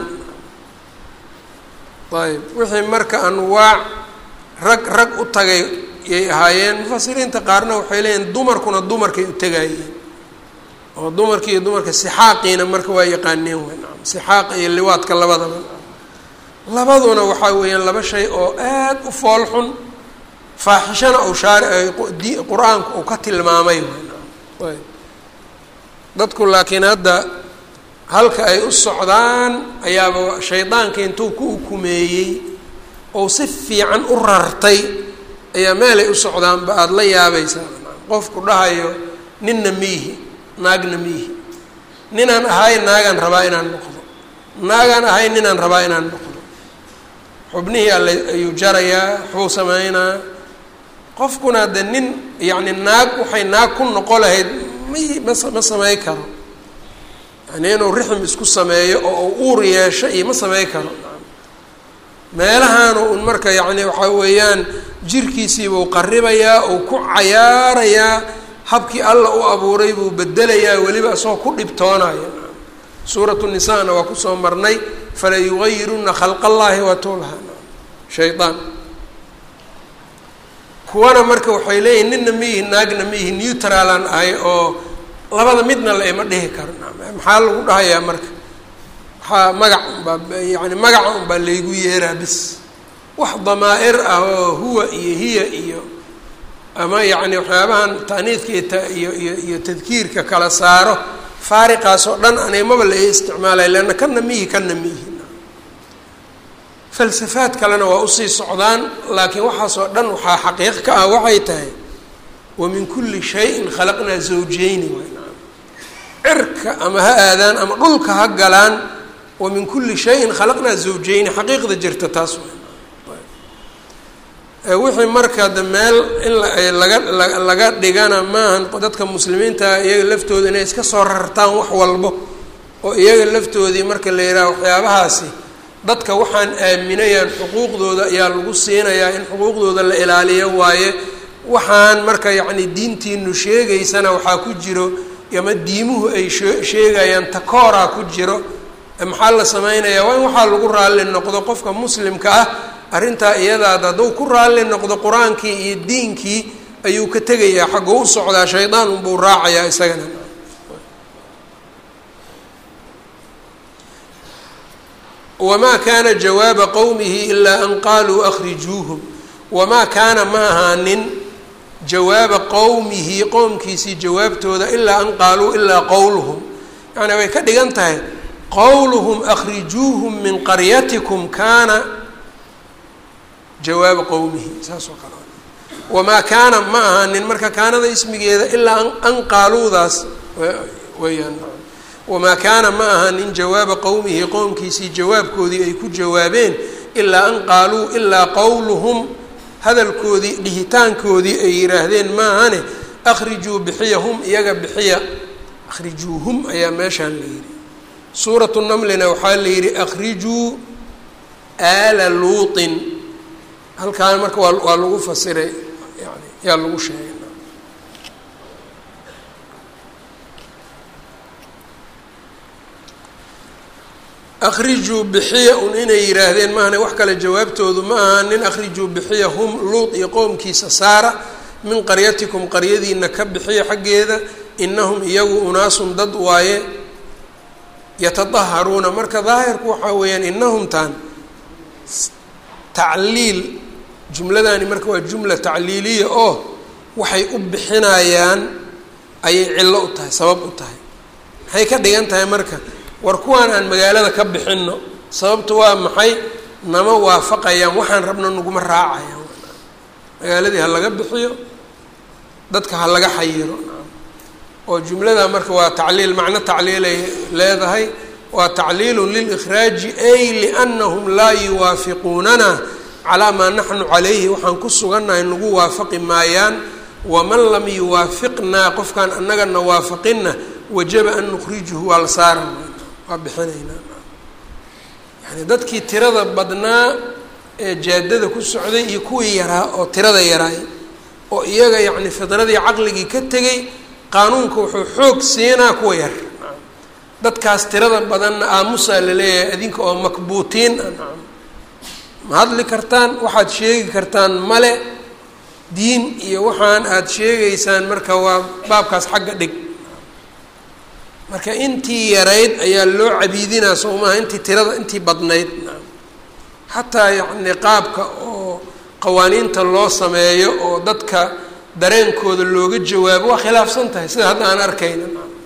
ayb wixii marka anwaac rag rag u tagay yay ahaayeen mufasiriinta qaarna waxay leeyihin dumarkuna dumarkay u tegayeen oo dumarki iyo dumarka sixaaqiina marka waa yaqaaneen wen sixaaqa iyo liwaadka labadaba labaduna waxaa weeyaan laba shay oo aad u fool xun faaxishana uu shaar qur-aanku uu ka tilmaamay ayb dadku laakiin hadda halka ay u socdaan ayaaba shaydaanka intuu ku ukumeeyey oo si fiican u rartay ayaa meelay u socdaanba aada la yaabaysaa qofku dhahayo ninna miihi naagna miihi ninaan ahay naagaan rabaa inaan noqdo naagaan ahay ninaan rabaa inaan noqdo xubnihii alle ayuu jarayaa waxbuu sameynaa qofkuna de nin yacni naag waxay naag ku noqo lahayd may ma ma samey karo yani inuu rixm isku sameeyo oo u uur yeesho iyo ma samey karo meelahaanu un marka yacni waxaa weeyaan jirkiisiibuu qaribayaa uu ku cayaarayaa habkii alla u abuuray buu bedelayaa weliba isagoo ku dhibtoonaya suuratu nisaana waa kusoo marnay fala yugayiruna khalqa allaahi watulha shayaan kuwana marka waxay leeyihin nina miyihi naagna miyihi neutralan ahay oo labada midna la ima dhihi karo maxaa lagu dhahayaa marka waxaa magac unbaa yani magaca unbaa laygu yeeraa bis wax damaa-ir ah oo huwa iyo hiya iyo ama yacni waxyaabahan taaniidka iyo ta iyo iyo iyo tadkiirka kala saaro faariqaas oo dhan animaba la isticmaalaya leanna kana miyihi kana miyihi falsafaad kalena waa usii socdaan laakiin waxaasoo dhan waxaa xaqiiq ka ah waxay tahay wa min kulli shayin khalaqnaa zawjeyni cirka ama ha aadaan ama dhulka ha galaan wa min kulli shayin khalaqnaa zawjeyni xaqiiqda jirta taas wixii marka de meel in laga laga dhigana maahan dadka muslimiinta iyaga laftooda inay iska soo rartaan wax walbo oo iyaga laftoodii marka la yidhaha waxyaabahaasi dadka waxaan aaminayaan xuquuqdooda ayaa lagu siinayaa in xuquuqdooda la ilaaliyo waaye waxaan marka yacni diintiinu sheegaysana waxaa ku jiro ama diimuhu ay shee sheegayaan takooraa ku jiro maxaa la sameynayaa waa in waxaa lagu raalli noqdo qofka muslimka ah arrintaa iyadaada hadduu ku raalli noqdo qur-aankii iyo diinkii ayuu ka tegayaa xagguu u socdaa shaydaan unbuu raacayaa isagana wamaa kaana jawaaba qowmihi ilaa an qaaluu akhrijuuhum wamaa kaana ma ahaanin jawaaba qowmihi qowmkiisii jawaabtooda ilaa an qaaluu ilaa qowluhum yacni way ka dhigan tahay qowluhum akhrijuuhum min qaryatikum kaana jawaaba qowmihi saas oo kale wamaa kaana ma ahaanin marka kaanada ismigeeda ilaa an qaaluudaas weyaan wamaa kaana ma ahaanin jawaaba qowmihi qowmkiisii jawaabkoodii ay ku jawaabeen ilaa an qaaluu ilaa qowluhum hadalkoodii dhihitaankoodii ay yidhaahdeen maahane akhrijuu bixiya hum iyaga bixiya akhrijuuhum ayaa meeshaan la yidhi suuratu namlina waxaa la yidhi akhrijuu aala luutin halkaan marka waa waa lagu fasiray yani yaa lagu sheegay akhrijuu bixiya un inay yidhaahdeen maahane wax kale jawaabtoodu ma aha nin akhrijuu bixiya hum luut iyo qowmkiisa saara min qaryatikum qaryadiina ka bixiya xaggeeda inahum iyagu unaasun dad waaye yatadaharuuna marka daahirku waxaa weeyaan inahumtaan tacliil jumladani marka waa jumla tacliiliya oo waxay u bixinayaan ayay cillo u tahay sabab u tahay maxay ka dhigan tahay marka war kuwaan aan magaalada ka bixinno sababtu waa maxay nama waafaqayaan waxaan rabno naguma raacayaan magaaladii ha laga bixiyo dadka ha laga xayiro oo jumlada marka waa tacliil macno tacliilay leedahay waa tacliilun lilkhraaji ay liannahum laa yuwaafiquunana calaa maa naxnu calayhi waxaan ku sugannahay nagu waafaqi maayaan waman lam yuwaafiqnaa qofkaan annagana waafaqinna wajaba an nukhrijuhu waa la saara waa bixinaynaa yani dadkii tirada badnaa ee jaadada ku socday iyo kuwii yaraa oo tirada yaraay oo iyaga yacni fidradii caqligii ka tegay qaanuunka wuxuu xoog siinaa kuwa yar dadkaas tirada badanna aamusaa laleeyahay adinka oo makbuutiin ah ma hadli kartaan waxaad sheegi kartaan male diin iyo waxaan aada sheegaysaan marka waa baabkaas xagga dhig marka intii yarayd ayaa loo cabiidinaa soo maaha intii tirada intii badnayd xataa yacni qaabka oo qawaaniinta loo sameeyo oo dadka dareenkooda looga jawaabo waa khilaafsan tahay sida hadda aan arkayna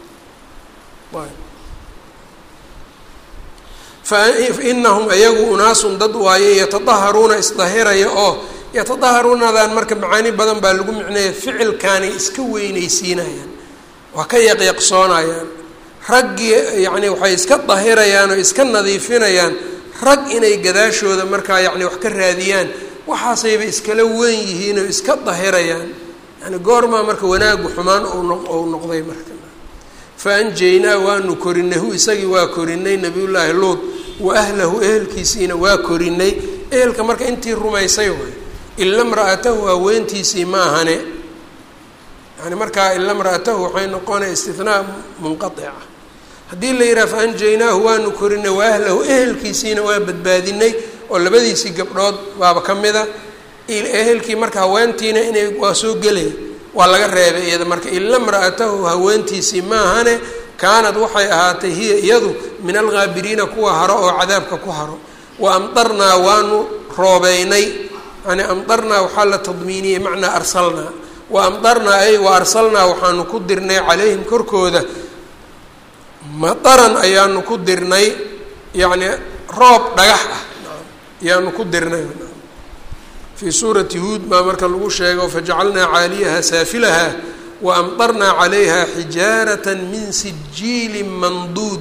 fa inahum ayagu unaasun dad waaye yatadaharuuna isdahiraya oo yatadaharuunadan marka macaani badan baa lagu micneeya ficilkaanay iska weynaysiinayaan waa ka yaqyaqsoonayaan raggii yacni waxay iska dahirayaan oo iska nadiifinayaan rag inay gadaashooda markaa yacni wax ka raadiyaan waxaasayba iskala weyn yihiin oo iska dahirayaan yani goormaa marka wanaagu xumaan ou noqday marka fa anjaynaa waanu korinay hu isagii waa korinay nabiyullaahi luud wa ahlahu ehelkiisiina waa korinay ehelka marka intii rumaysay waay ila mra'atahu haweentiisii ma ahane yani markaa ila mra'atahu waxay noqonaya istinaa munqaica haddii la yidhaha fa anjaynaahu waanu korinay wa ahlahu ehelkiisiina waa badbaadinay oo labadiisii gabdhood baaba ka mida ehelkii marka haweentiina inay waa soo gelaya waa laga reebay iyada marka ila mra'atahu haweentiisii maahane kaanad waxay ahaatay hiya iyadu min alghaabiriina kuwa haro oo cadaabka ku haro wa amdarnaa waanu roobeynay yani amdarnaa waxaa la tadmiiniyey macnaa arsalnaa wa amdarnaa ay wa arsalnaa waxaanu ku dirnay calayhim korkooda mataran ayaanu ku dirnay yacni roob dhagax ah ayaanu ku dirnay fii suurati huud baa marka lagu sheego fajacalnaa caaliyaha saafilaha wa amdarnaa calayha xijaarata min sijiili manduud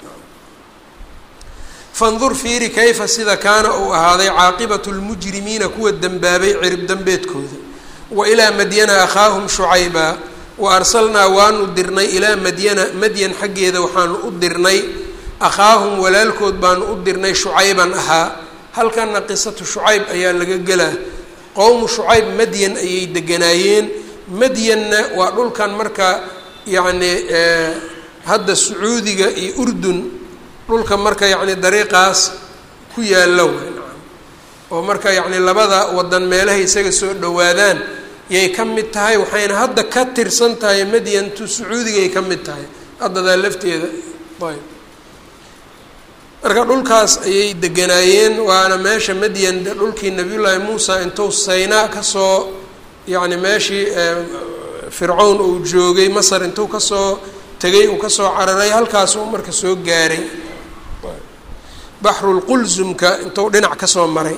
fandur fiiri kayfa sida kaana uu ahaaday caaqibatu lmujrimiina kuwa dembaabay cirib dembeedkooda wa ilaa madyana akhaahum shucayba wa arsalnaa waanu dirnay ilaa madyana madyan xaggeeda waxaanu u dirnay akhaahum walaalkood baanu u dirnay shucayban ahaa halkana qisatu shucayb ayaa laga gelaa qowmu shucayb madyan ayay deganaayeen madyanna waa dhulkan marka yacni hadda sacuudiga iyo urdun dhulka marka yacni dariiqaas ku yaalla wey oo marka yacni labada wadan meelahay isaga soo dhowaadaan yay ka mid tahay waxayna hadda ka tirsan tahay madyantu sacuudigay ka mid tahay haddadaa lafteeda ayb marka dhulkaas ayay deganaayeen waana meesha madyan dhulkii nabiyullaahi muusa intuu saynaa kasoo yacni meeshii fircown uu joogay masar intuu kasoo tegay uu kasoo cararay halkaasuu marka soo gaaray baxrulqulsumka intuu dhinac kasoo maray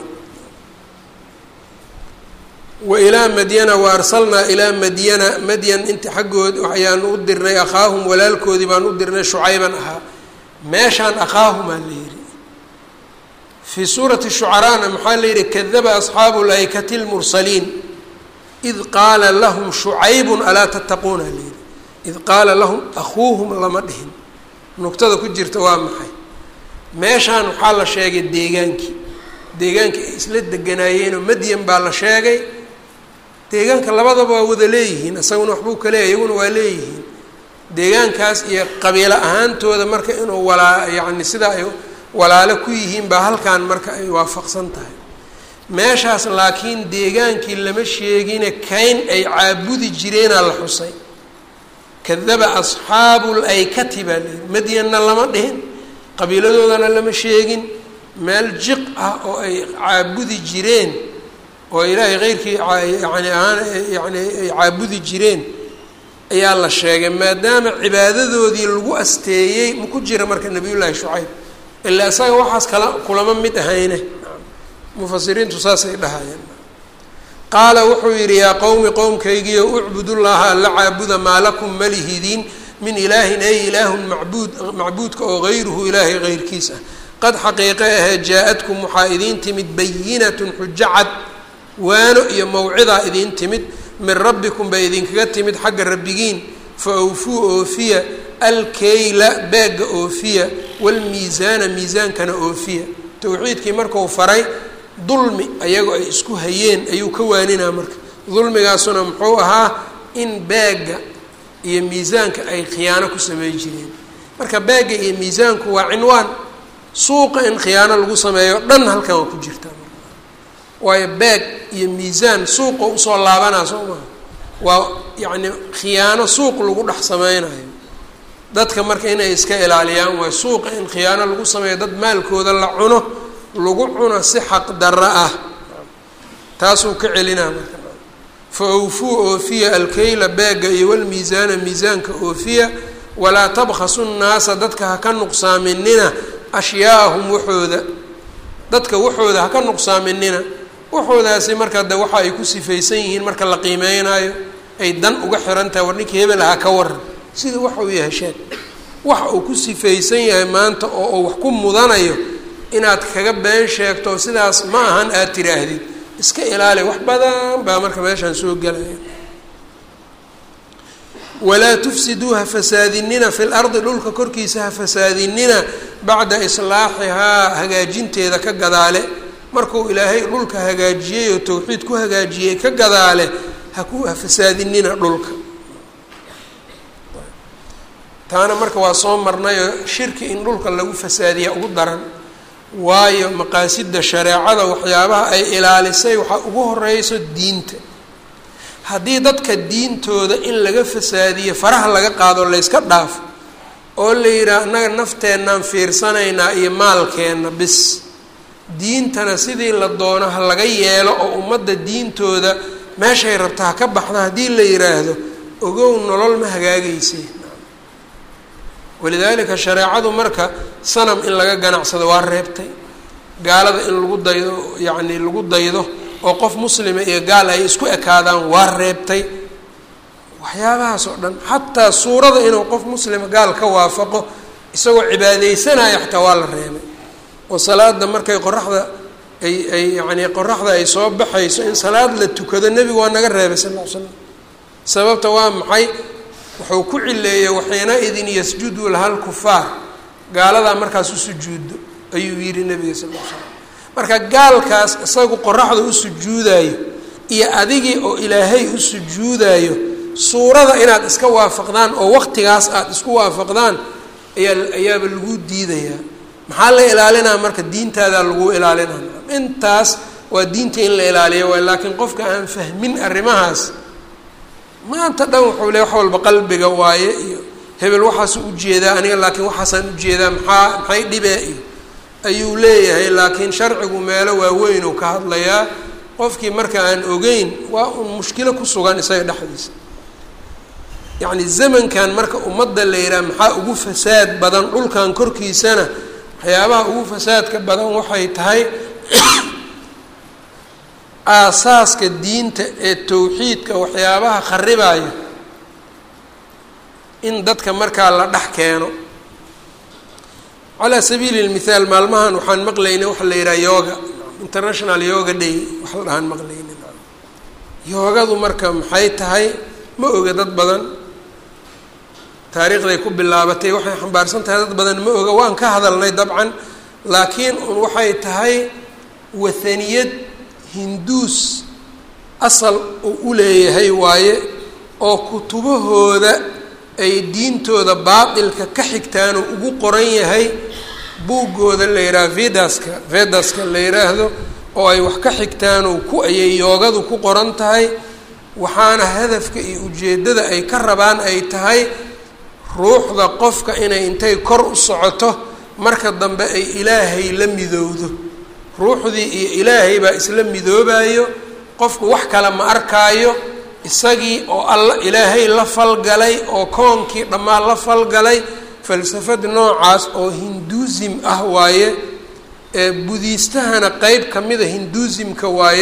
wa ilaa madyana wa arsalnaa ilaa madyana madyan inta xaggood ayaanu u dirnay akhaahum walaalkoodii baan u dirnay shucayban ahaa meeshaan akhaahumaa la yidhi fii suurati shucaraana maxaa la yidhi kadaba asxaabu laykati lmursaliin id qaala lahum shucaybun alaa tattaquuna la yidhi id qaala lahum akhuuhum lama dhihin nugtada ku jirta waa maxay meeshaan waxaa la sheegay deegaankii deegaankii ay isla deganaayeenoo madyan baa la sheegay deegaanka labadaba waa wada leeyihiin isaguna waxbuu ka leeyahy iyaguna waa leeyihiin deegaankaas iyo qabiilo ahaantooda marka inuu walaa yacni sidaa ay walaalo ku yihiin baa halkan marka ay waafaqsan tahay meeshaas laakiin deegaankii lama sheegine kayn ay caabudi jireenaa la xusay kadaba asxaabu laykati baa layihi madyanna lama dhihin qabiiladoodana lama sheegin meel jiq ah oo ay caabudi jireen oo ilaahay keyrkii yani ahaan yani ay caabudi jireen ayaa la sheegay maadaama cibaadadoodii lagu asteeyey ma ku jira marka nabiyullaahi shucayb ilaa isaga waxaas kala kulama mid ahayne mufasiriintu saasay dhahayeen qaala wuxuu yidhi yaa qowmi qowmkaygiio ucbudullaha alla caabuda maa lakum malihidiin min ilaahin ay ilaahun macbuud macbuudka oo hayruhu ilaahay heyrkiis ah qad xaqiiqe ahee jaa-adkum waxaa idiin timid bayinatun xujo cad waano iyo mawcidaa idiin timid min rabbikum bay idinkaga timid xagga rabbigiin fa awfuu oofiya alkeyla beegga oofiya waalmiisaana miisaankana oofiya towxiidkii marku faray dulmi ayagoo ay isku hayeen ayuu ka waaninaa marka dulmigaasuna muxuu ahaa in beegga iyo miisaanka ay khiyaano ku samey jireen marka beegga iyo miisaanku waa cinwaan suuqa in khiyaano lagu sameeyo dhan halkan waa ku jirtaa marka waayo beeg iyo miisaan suuqa usoo laabanaa soo maha waa yacni khiyaano suuq lagu dhex sameynayo dadka marka inay iska ilaaliyaan waayo suuqa in khiyaano lagu sameeyo dad maalkooda la cuno lagu cuno si xaq darro ah taasuu ka celinaa marka fa awfuu oofiya alkeyla beegga iyo walmiisaana miisaanka oofiya walaa tabkhasu nnaasa dadka ha ka nuqsaaminina ashyaahum waxooda dadka waxooda ha ka nuqsaaminina waxoodaasi marka de waxa ay ku sifaysan yihiin marka la qiimeynayo ay dan uga xiran tahay war ninkii hebel ahaa ka waran sida waxa uu yahay sheeg waxa uu ku sifaysan yahay maanta oo uu wax ku mudanayo inaad kaga been sheegto sidaas ma ahan aada tiraahdid iska ilaali wax badan baa marka meeshaan soo gelaya walaa tufsiduu ha fasaadinina fi lardi dhulka korkiisa ha fasaadinina bacda islaaxihaa hagaajinteeda ka gadaale markuu ilaahay dhulka hagaajiyey oo towxiid ku hagaajiyey ka gadaale haku ha fasaadinina dhulka taana marka waa soo marnayoo shirki in dhulka lagu fasaadiya ugu daran waayo maqaasida shareecada waxyaabaha ay ilaalisay waxaa ugu horeyso diinta haddii dadka diintooda in laga fasaadiyo faraha laga qaado layska dhaafo oo la yidhaah annaga nafteenaan fiirsanaynaa iyo maalkeenna bis diintana sidii la doono ha laga yeelo oo ummadda diintooda meeshay rabta ha ka baxda haddii la yidhaahdo ogow nolol ma hagaagaysay walidaalika shareecadu marka sanam in laga ganacsado waa reebtay gaalada in lagu daydo yacni lagu daydo oo qof muslima iyo gaal ay isku ekaadaan waa reebtay waxyaabahaas oo dhan xataa suurada inuu qof muslima gaal ka waafaqo isagoo cibaadeysanaya xataa waa la reebay oo salaada markay qoraxda ay ay yacni qoraxda ay soo baxayso in salaad la tukado nebigu waa naga reebay sal ll ly slam sababta waa maxay wuxuu ku cileeyey waxiina idin yasjudu laha lkufaar gaaladaa markaas u sujuudo ayuu yidhi nebiga sal l slam marka gaalkaas isagu qoraxda u sujuudayo iyo adigii oo ilaahay u sujuudayo suurada inaad iska waafaqdaan oo waqtigaas aada isku waafaqdaan ayaa ayaaba lagu diidayaa maxaa la ilaalinaa marka diintaadaa lagu ilaalinaa intaas waa diinta in la ilaaliyo waay laakiin qofka aan fahmin arrimahaas maanta dhan wuxuu le wax walba qalbiga waaye iyo hebel waxaasu ujeedaa aniga laakiin waxaasaan ujeedaa maxaa maxay dhibee iyo ayuu leeyahay laakiin sharcigu meelo waaweyn uu ka hadlayaa qofkii marka aan ogeyn waa un mushkilo ku sugan isaga dhexdiisa yacni zamankan marka ummadda la yidhaha maxaa ugu fasaad badan dhulkan korkiisana waxyaabaha ugu fasaadka badan waxay tahay aasaaska diinta ee towxiidka waxyaabaha kharibaya in dadka markaa la dhex keeno calaa sabiili lmithaal maalmahan waxaan maqlaynay waxa la yidhaha yoga international yoga day wax la dhahaan maqlayna yoogadu marka maxay tahay ma oga dad badan taariikhday ku bilaabatay waxay xambaarsan tahay dad badan ma oga waan ka hadalnay dabcan laakiin un waxay tahay wathaniyad hinduus asal uu u leeyahay waaye oo kutubahooda ay diintooda baatilka ka xigtaan oo ugu qoran yahay buuggooda la yidhaha vedaska vedaska la yidhaahdo oo ay wax ka xigtaan oo ku ayay yoogadu ku qoran tahay waxaana hadafka iyo ujeeddada ay ka rabaan ay tahay ruuxda qofka inay intay kor u socoto marka dambe ay ilaahay la midowdo ruuxdii iyo ilaahay baa isla midoobayo qofku wax kale ma arkaayo isagii oo alla ilaahay la falgalay oo koonkii dhammaan la falgalay falsafad noocaas oo hinduusim ah waaye ee budiistahana qeyb ka mida hinduusimka waaye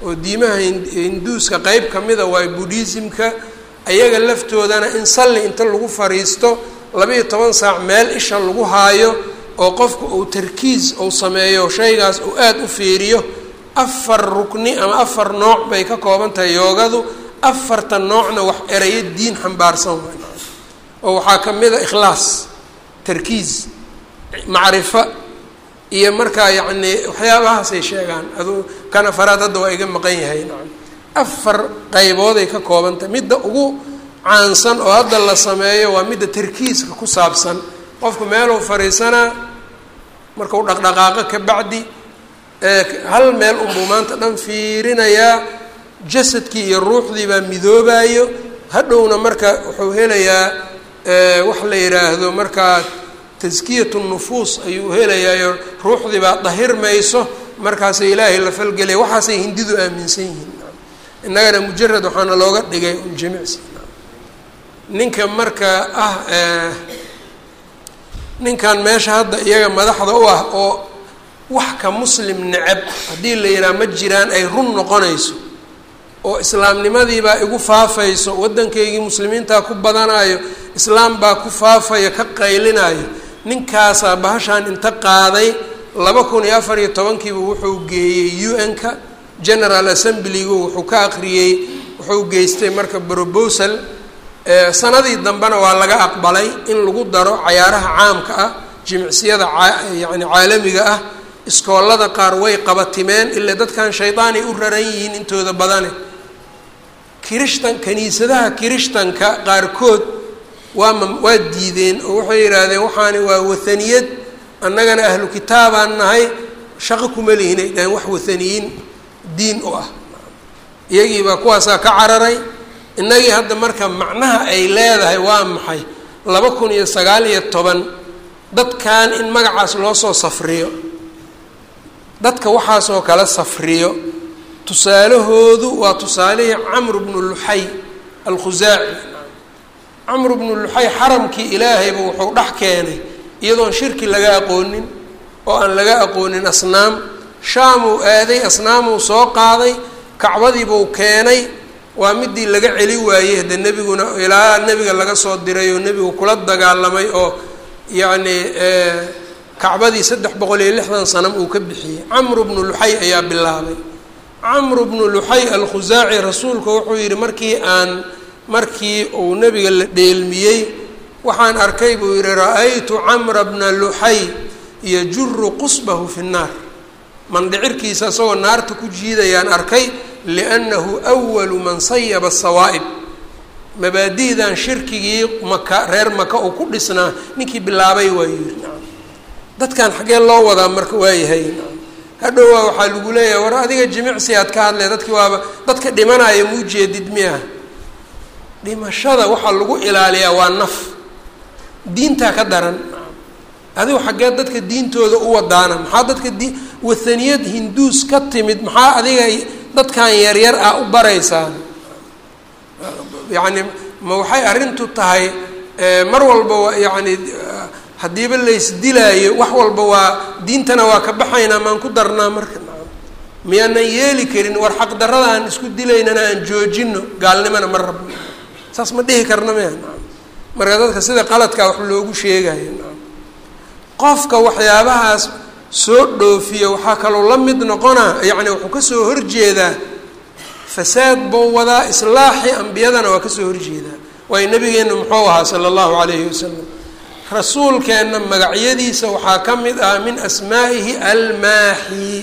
oo diimaha hinduuska qeyb ka mida waa buddhismka ayaga laftoodana in salli inta lagu fariisto labayo toban saac meel isha lagu haayo oo qofku uu tarkiis uu sameeyo shaygaas uu aada u fiiriyo afar rukni ama afar nooc bay ka kooban tahay yoogadu afarta noocna wax erayo diin xambaarsan waay oo waxaa ka mid a ikhlaas tarkiis macrifo iyo markaa yacni waxyaabahaasay sheegaan aduu kan afaraad hadda waa iga maqan yahay nacam afar qaybooday ka kooban tahay midda ugu caansan oo hadda la sameeyo waa midda tarkiiska ku saabsan qofku meeluu fadhiisanaa markau dhaqdhaqaaqo ka bacdi hal meel unbuu maanta dhan fiirinayaa jasadkii iyo ruuxdii baa midoobayo hadhowna marka wuxuu helayaa wax la yidhaahdo markaa taskiyat nufuus ayuu helayaayo ruuxdii baa dahirmayso markaasay ilaahay la falgelaya waxaasay hindidu aaminsan yihiin innagana mujarad waxaana looga dhigay un jimicsi ninka marka ah ninkan meesha hadda iyaga madaxda u ah oo wax ka muslim necab haddii la yidhaha ma jiraan ay run noqonayso oo islaamnimadiibaa igu faafayso waddankaygii muslimiintaa ku badanayo islaam baa ku faafayo ka qaylinayo ninkaasaa bahashaan inta qaaday laba kun iyo afar iyo tobankiiba wuxuu geeyey u n-ka general assemblygu wuxuu ka aqriyey wuxuu geystay marka brobosal sanadii dambena waa laga aqbalay in lagu daro cayaaraha caamka ah jimicsiyada yani caalamiga ah iskoolada qaar way qabatimeen ilaa dadkan shaydaanay u raran yihiin intooda badane kirishtan kaniisadaha kirishtanka qaarkood waa ma waa diideen oo waxay yidhaahdeen waxaani waa wathaniyad annagana ahlu kitaabaan nahay shaqo kuma lihin ay dhaheen wax wathaniyiin diin u ah iyagiibaa kuwaasaa ka cararay innagii hadda marka macnaha ay leedahay waa maxay laba kun iyo sagaal iyo toban dadkan in magacaas loo soo safriyo dadka waxaasoo kala safriyo tusaalahoodu waa tusaalihii camru bnu luxay alkhusaaci camru bnu luxay xaramkii ilaahayba wuxuu dhex keenay iyadoon shirki laga aqoonin oo aan laga aqoonin asnaam shaamuu aaday asnaamuu soo qaaday kacbadiibuu keenay waa midii laga celi waayey hadde nebiguna ilaa nebiga laga soo diray oo nebigu kula dagaalamay oo yacni kacbadii saddex boqol iyo lixdan sanam uu ka bixiyey camru bnu luxay ayaa bilaabay camru bnu luxay alkhusaaci rasuulku wuxuu yidhi markii aan markii uu nebiga la dheelmiyey waxaan arkay buu yidhi ra-aytu camra bna luxay yajuru qusbahu fi nnaar mandhicirkiisa isagoo naarta ku jiidayaan arkay liannahu awalu man sayaba sawaa'ib mabaadi'dan shirkigii maka reer maka uu ku dhisnaa ninkii bilaabay waa yidhi dadkan xaggee loo wadaa marka waayahay hadhowaa waxaa lagu leeyahay war adiga jimicsi aad ka hadlay dadkii waaba dadka dhimanaya muu jeedid miya dhimashada waxaa lagu ilaaliyaa waa naf diintaa ka daran adigu xaggee dadka diintooda u wadaana maxaa dadka di wathaniyad hinduus ka timid maxaa adiga dadkan yaryar ah u baraysaan yacni ma waxay arrintu tahay mar walba waa yacni haddiiba laysdilaayo wax walba waa diintana waa ka baxaynaa maan ku darnaa marka miyaanan yeeli karin war xaqdarrada aan isku dilaynana aan joojino gaalnimana ma rabno saas ma dhihi karna maya marka dadka sida qaladkaa wax loogu sheegayo qofka waxyaabahaas soo dhoofiya waxaa kaloo la mid noqonaa yacni wuxuu kasoo horjeedaa fasaad buu wadaa islaaxii ambiyadana waa kasoo horjeedaa waayo nabigeenna muxuu ahaa sala allahu calayhi wasalam rasuulkeenna magacyadiisa waxaa ka mid ah min asmaa'ihi almaaxi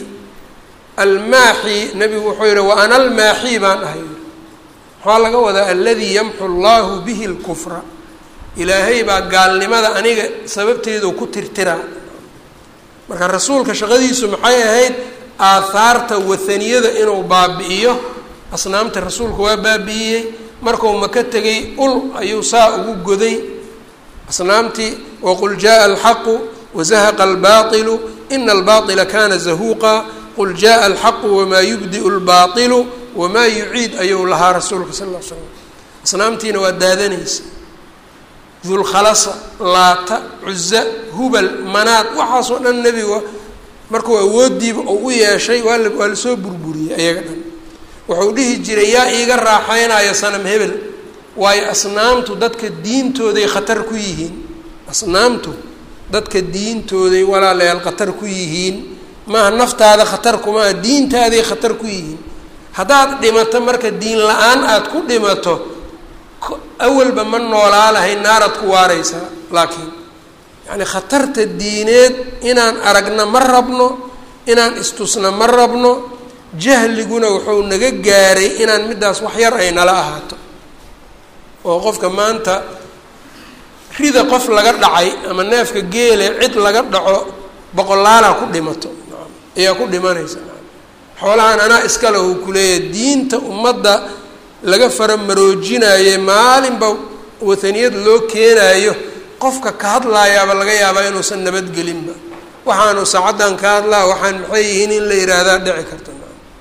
almaaxi nebigu wuxuu yihi wa ana almaaxi baan ahay maxaa laga wadaa aladii yamxu allahu bihi lkufra ilaahay baa gaalnimada aniga sababteedu ku tirtiraa marka rasuulka shaqadiisu maxay ahayd aahaarta wathaniyada inuu baabi'iyo asnaamta rasuulku waa baabi'iyey markuu maka tegay ul ayuu saa ugu goday asnaamtii waqul jaءa alxaqu wazahaqa albailu ina albaطila kana zahuuqa qul jaءa alxaqu wamaa yubdiu اlbaطilu wamaa yuciid ayuu lahaa rasuulka sal l slam asnaamtiina waa daadanaysa dulkhalasa laata cuza hubal manaad waxaasoo dhan nebiga markuu awoodiiba oo u yeeshay waa la waa lasoo burburiyey ayaga dhan wuxuu dhihi jiray yaa iiga raaxeynaya sanam hebel waayo asnaamtu dadka diintooday khatar ku yihiin asnaamtu dadka diintooday walaalayaal khatar ku yihiin maaha naftaada khatar kumaa diintaaday khatar ku yihiin haddaad dhimato marka diin la-aan aada ku dhimato awalba ma noolaa lahay naaraad ku waareysaa laakiin yacni khatarta diineed inaan aragna ma rabno inaan istusna ma rabno jahliguna wuxuu naga gaaray inaan middaas wax yar ay nala ahaato oo qofka maanta rida qof laga dhacay ama neefka geele cid laga dhaco boqolaalaa ku dhimato ayaa ku dhimanaysa xoolahan anaa iskale uu kuleeyahay diinta ummadda laga faramaroojinaye maalinba wataniyad loo keenaayo qofka ka hadlaayaaba laga yaabaa inuusan nabadgelinba waxaanu saacaddan ka hadlaa waxaan maxay yihiin in la yidhaahdaa dhici karta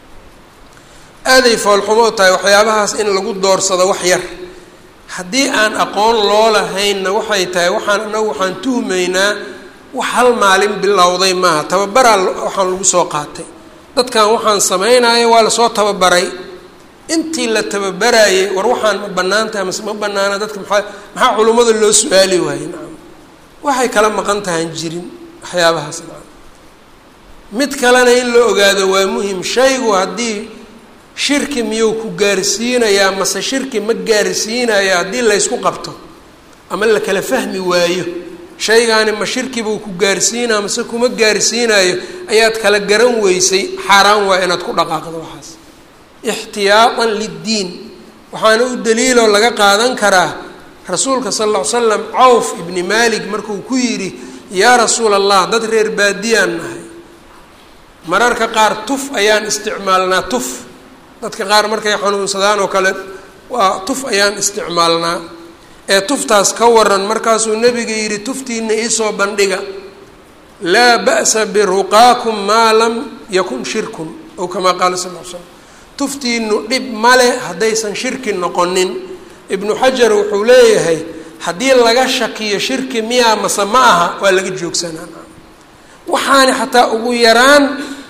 aaday foolxumo tahay waxyaabahaas in lagu doorsado wax yar haddii aan aqoon loo lahaynna waxay tahay waxaan anagu waxaan tuhmaynaa wax hal maalin bilowday maaha tababaraa waxaan lagu soo qaatay dadkan waxaan samaynayo waa lasoo tababaray intii la tababarayay war waxaan ma bannaan tahay mase ma bannaana dadka maxaa maxaa culummada loo su-aali waayey nacam waxay kala maqan tahaan jirin waxyaabahaas nacam mid kalena in la ogaado waa muhim shaygu haddii shirki miyuu ku gaarsiinayaa mase shirki ma gaarsiinayo haddii laysku qabto ama la kala fahmi waayo shaygaani ma shirki buu ku gaarsiinaa mase kuma gaarsiinayo ayaad kala garan weysay xaaraan waa inaad ku dhaqaaqdo waxaas ixtiyaatan liddiin waxaana u daliiloo laga qaadan karaa rasuulka sal lla ly slam cawf ibni maalik markuu ku yidhi yaa rasuula allah dad reer baadiyaan nahay mararka qaar tuf ayaan isticmaalnaa tuf dadka qaar markay xanuunsadaan oo kale waa tuf ayaan isticmaalnaa ee tuftaas ka waran markaasuu nebiga yidhi tuftiina iisoo bandhiga laa ba'sa biruqaakum maa lam yakun shirkun ow kamaa qaala sal l slam tuftiinu dhib male haddaysan shirki noqonin ibnu xajar wuxuu leeyahay haddii laga shakiyo shirki miyaa mase ma aha waa laga joogsanaa waxaani xataa ugu yaraan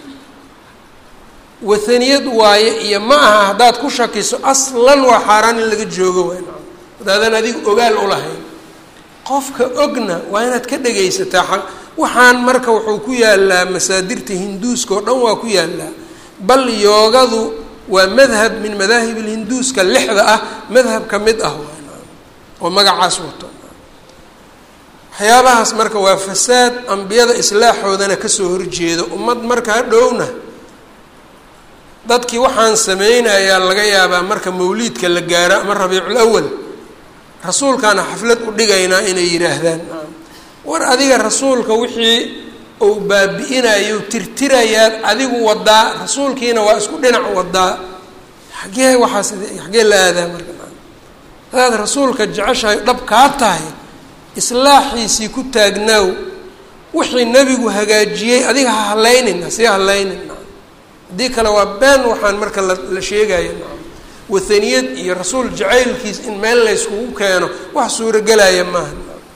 wahaniyad waaye iyo ma aha haddaad ku shakiso aslan waa xaaraan in laga joogo waay hadaadan adiga ogaal u lahayn qofka ogna waa inaad ka dhegaysataa waxaan marka wuxuu ku yaalaa masaadirta hinduuska oo dhan waa ku yaalaa bal yoogadu waa madhab min madaahib lhinduuska lixda ah madhab ka mid ah oo magacaas wato waxyaabahaas marka waa fasaad ambiyada islaaxoodana kasoo horjeedo ummad marka hadhowna dadkii waxaan sameynayaa laga yaabaa marka mawliidka la gaaro ama rabiicul awal rasuulkaana xaflad u dhigaynaa inay yidhaahdaan war adiga rasuulka wixii uu baabi-inayo tirtirayaad adigu wadaa rasuulkiina waa isku dhinac wadaa xagee waxaas xagee la aadaa marka hadaad rasuulka jeceshahay dhab kaa tahay islaaxiisii ku taagnaaw wixii nebigu hagaajiyey adiga ha hallaynin hasii hallaynin haddii kale waa been waxaan marka la la sheegaya wahaniyad iyo rasuul jacaylkiis in meel layskugu keeno wax suuragelaya maaha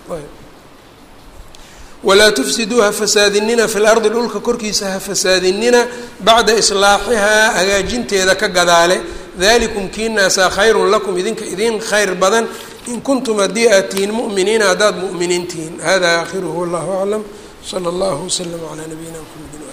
walaa tufsiduu ha fasaadinina fi lardi dhulka korkiisa ha fasaadinina bacda islaaxihaa hagaajinteeda ka gadaale dalikum kiinaasaa khayrun lakum idinka idin khayr badan in kuntum haddii aad tihiin mu'miniina haddaad mu'miniin tihiin hada aakhiruhu wallahu aclam sala allahu waslama calaa nabiyina mxamedi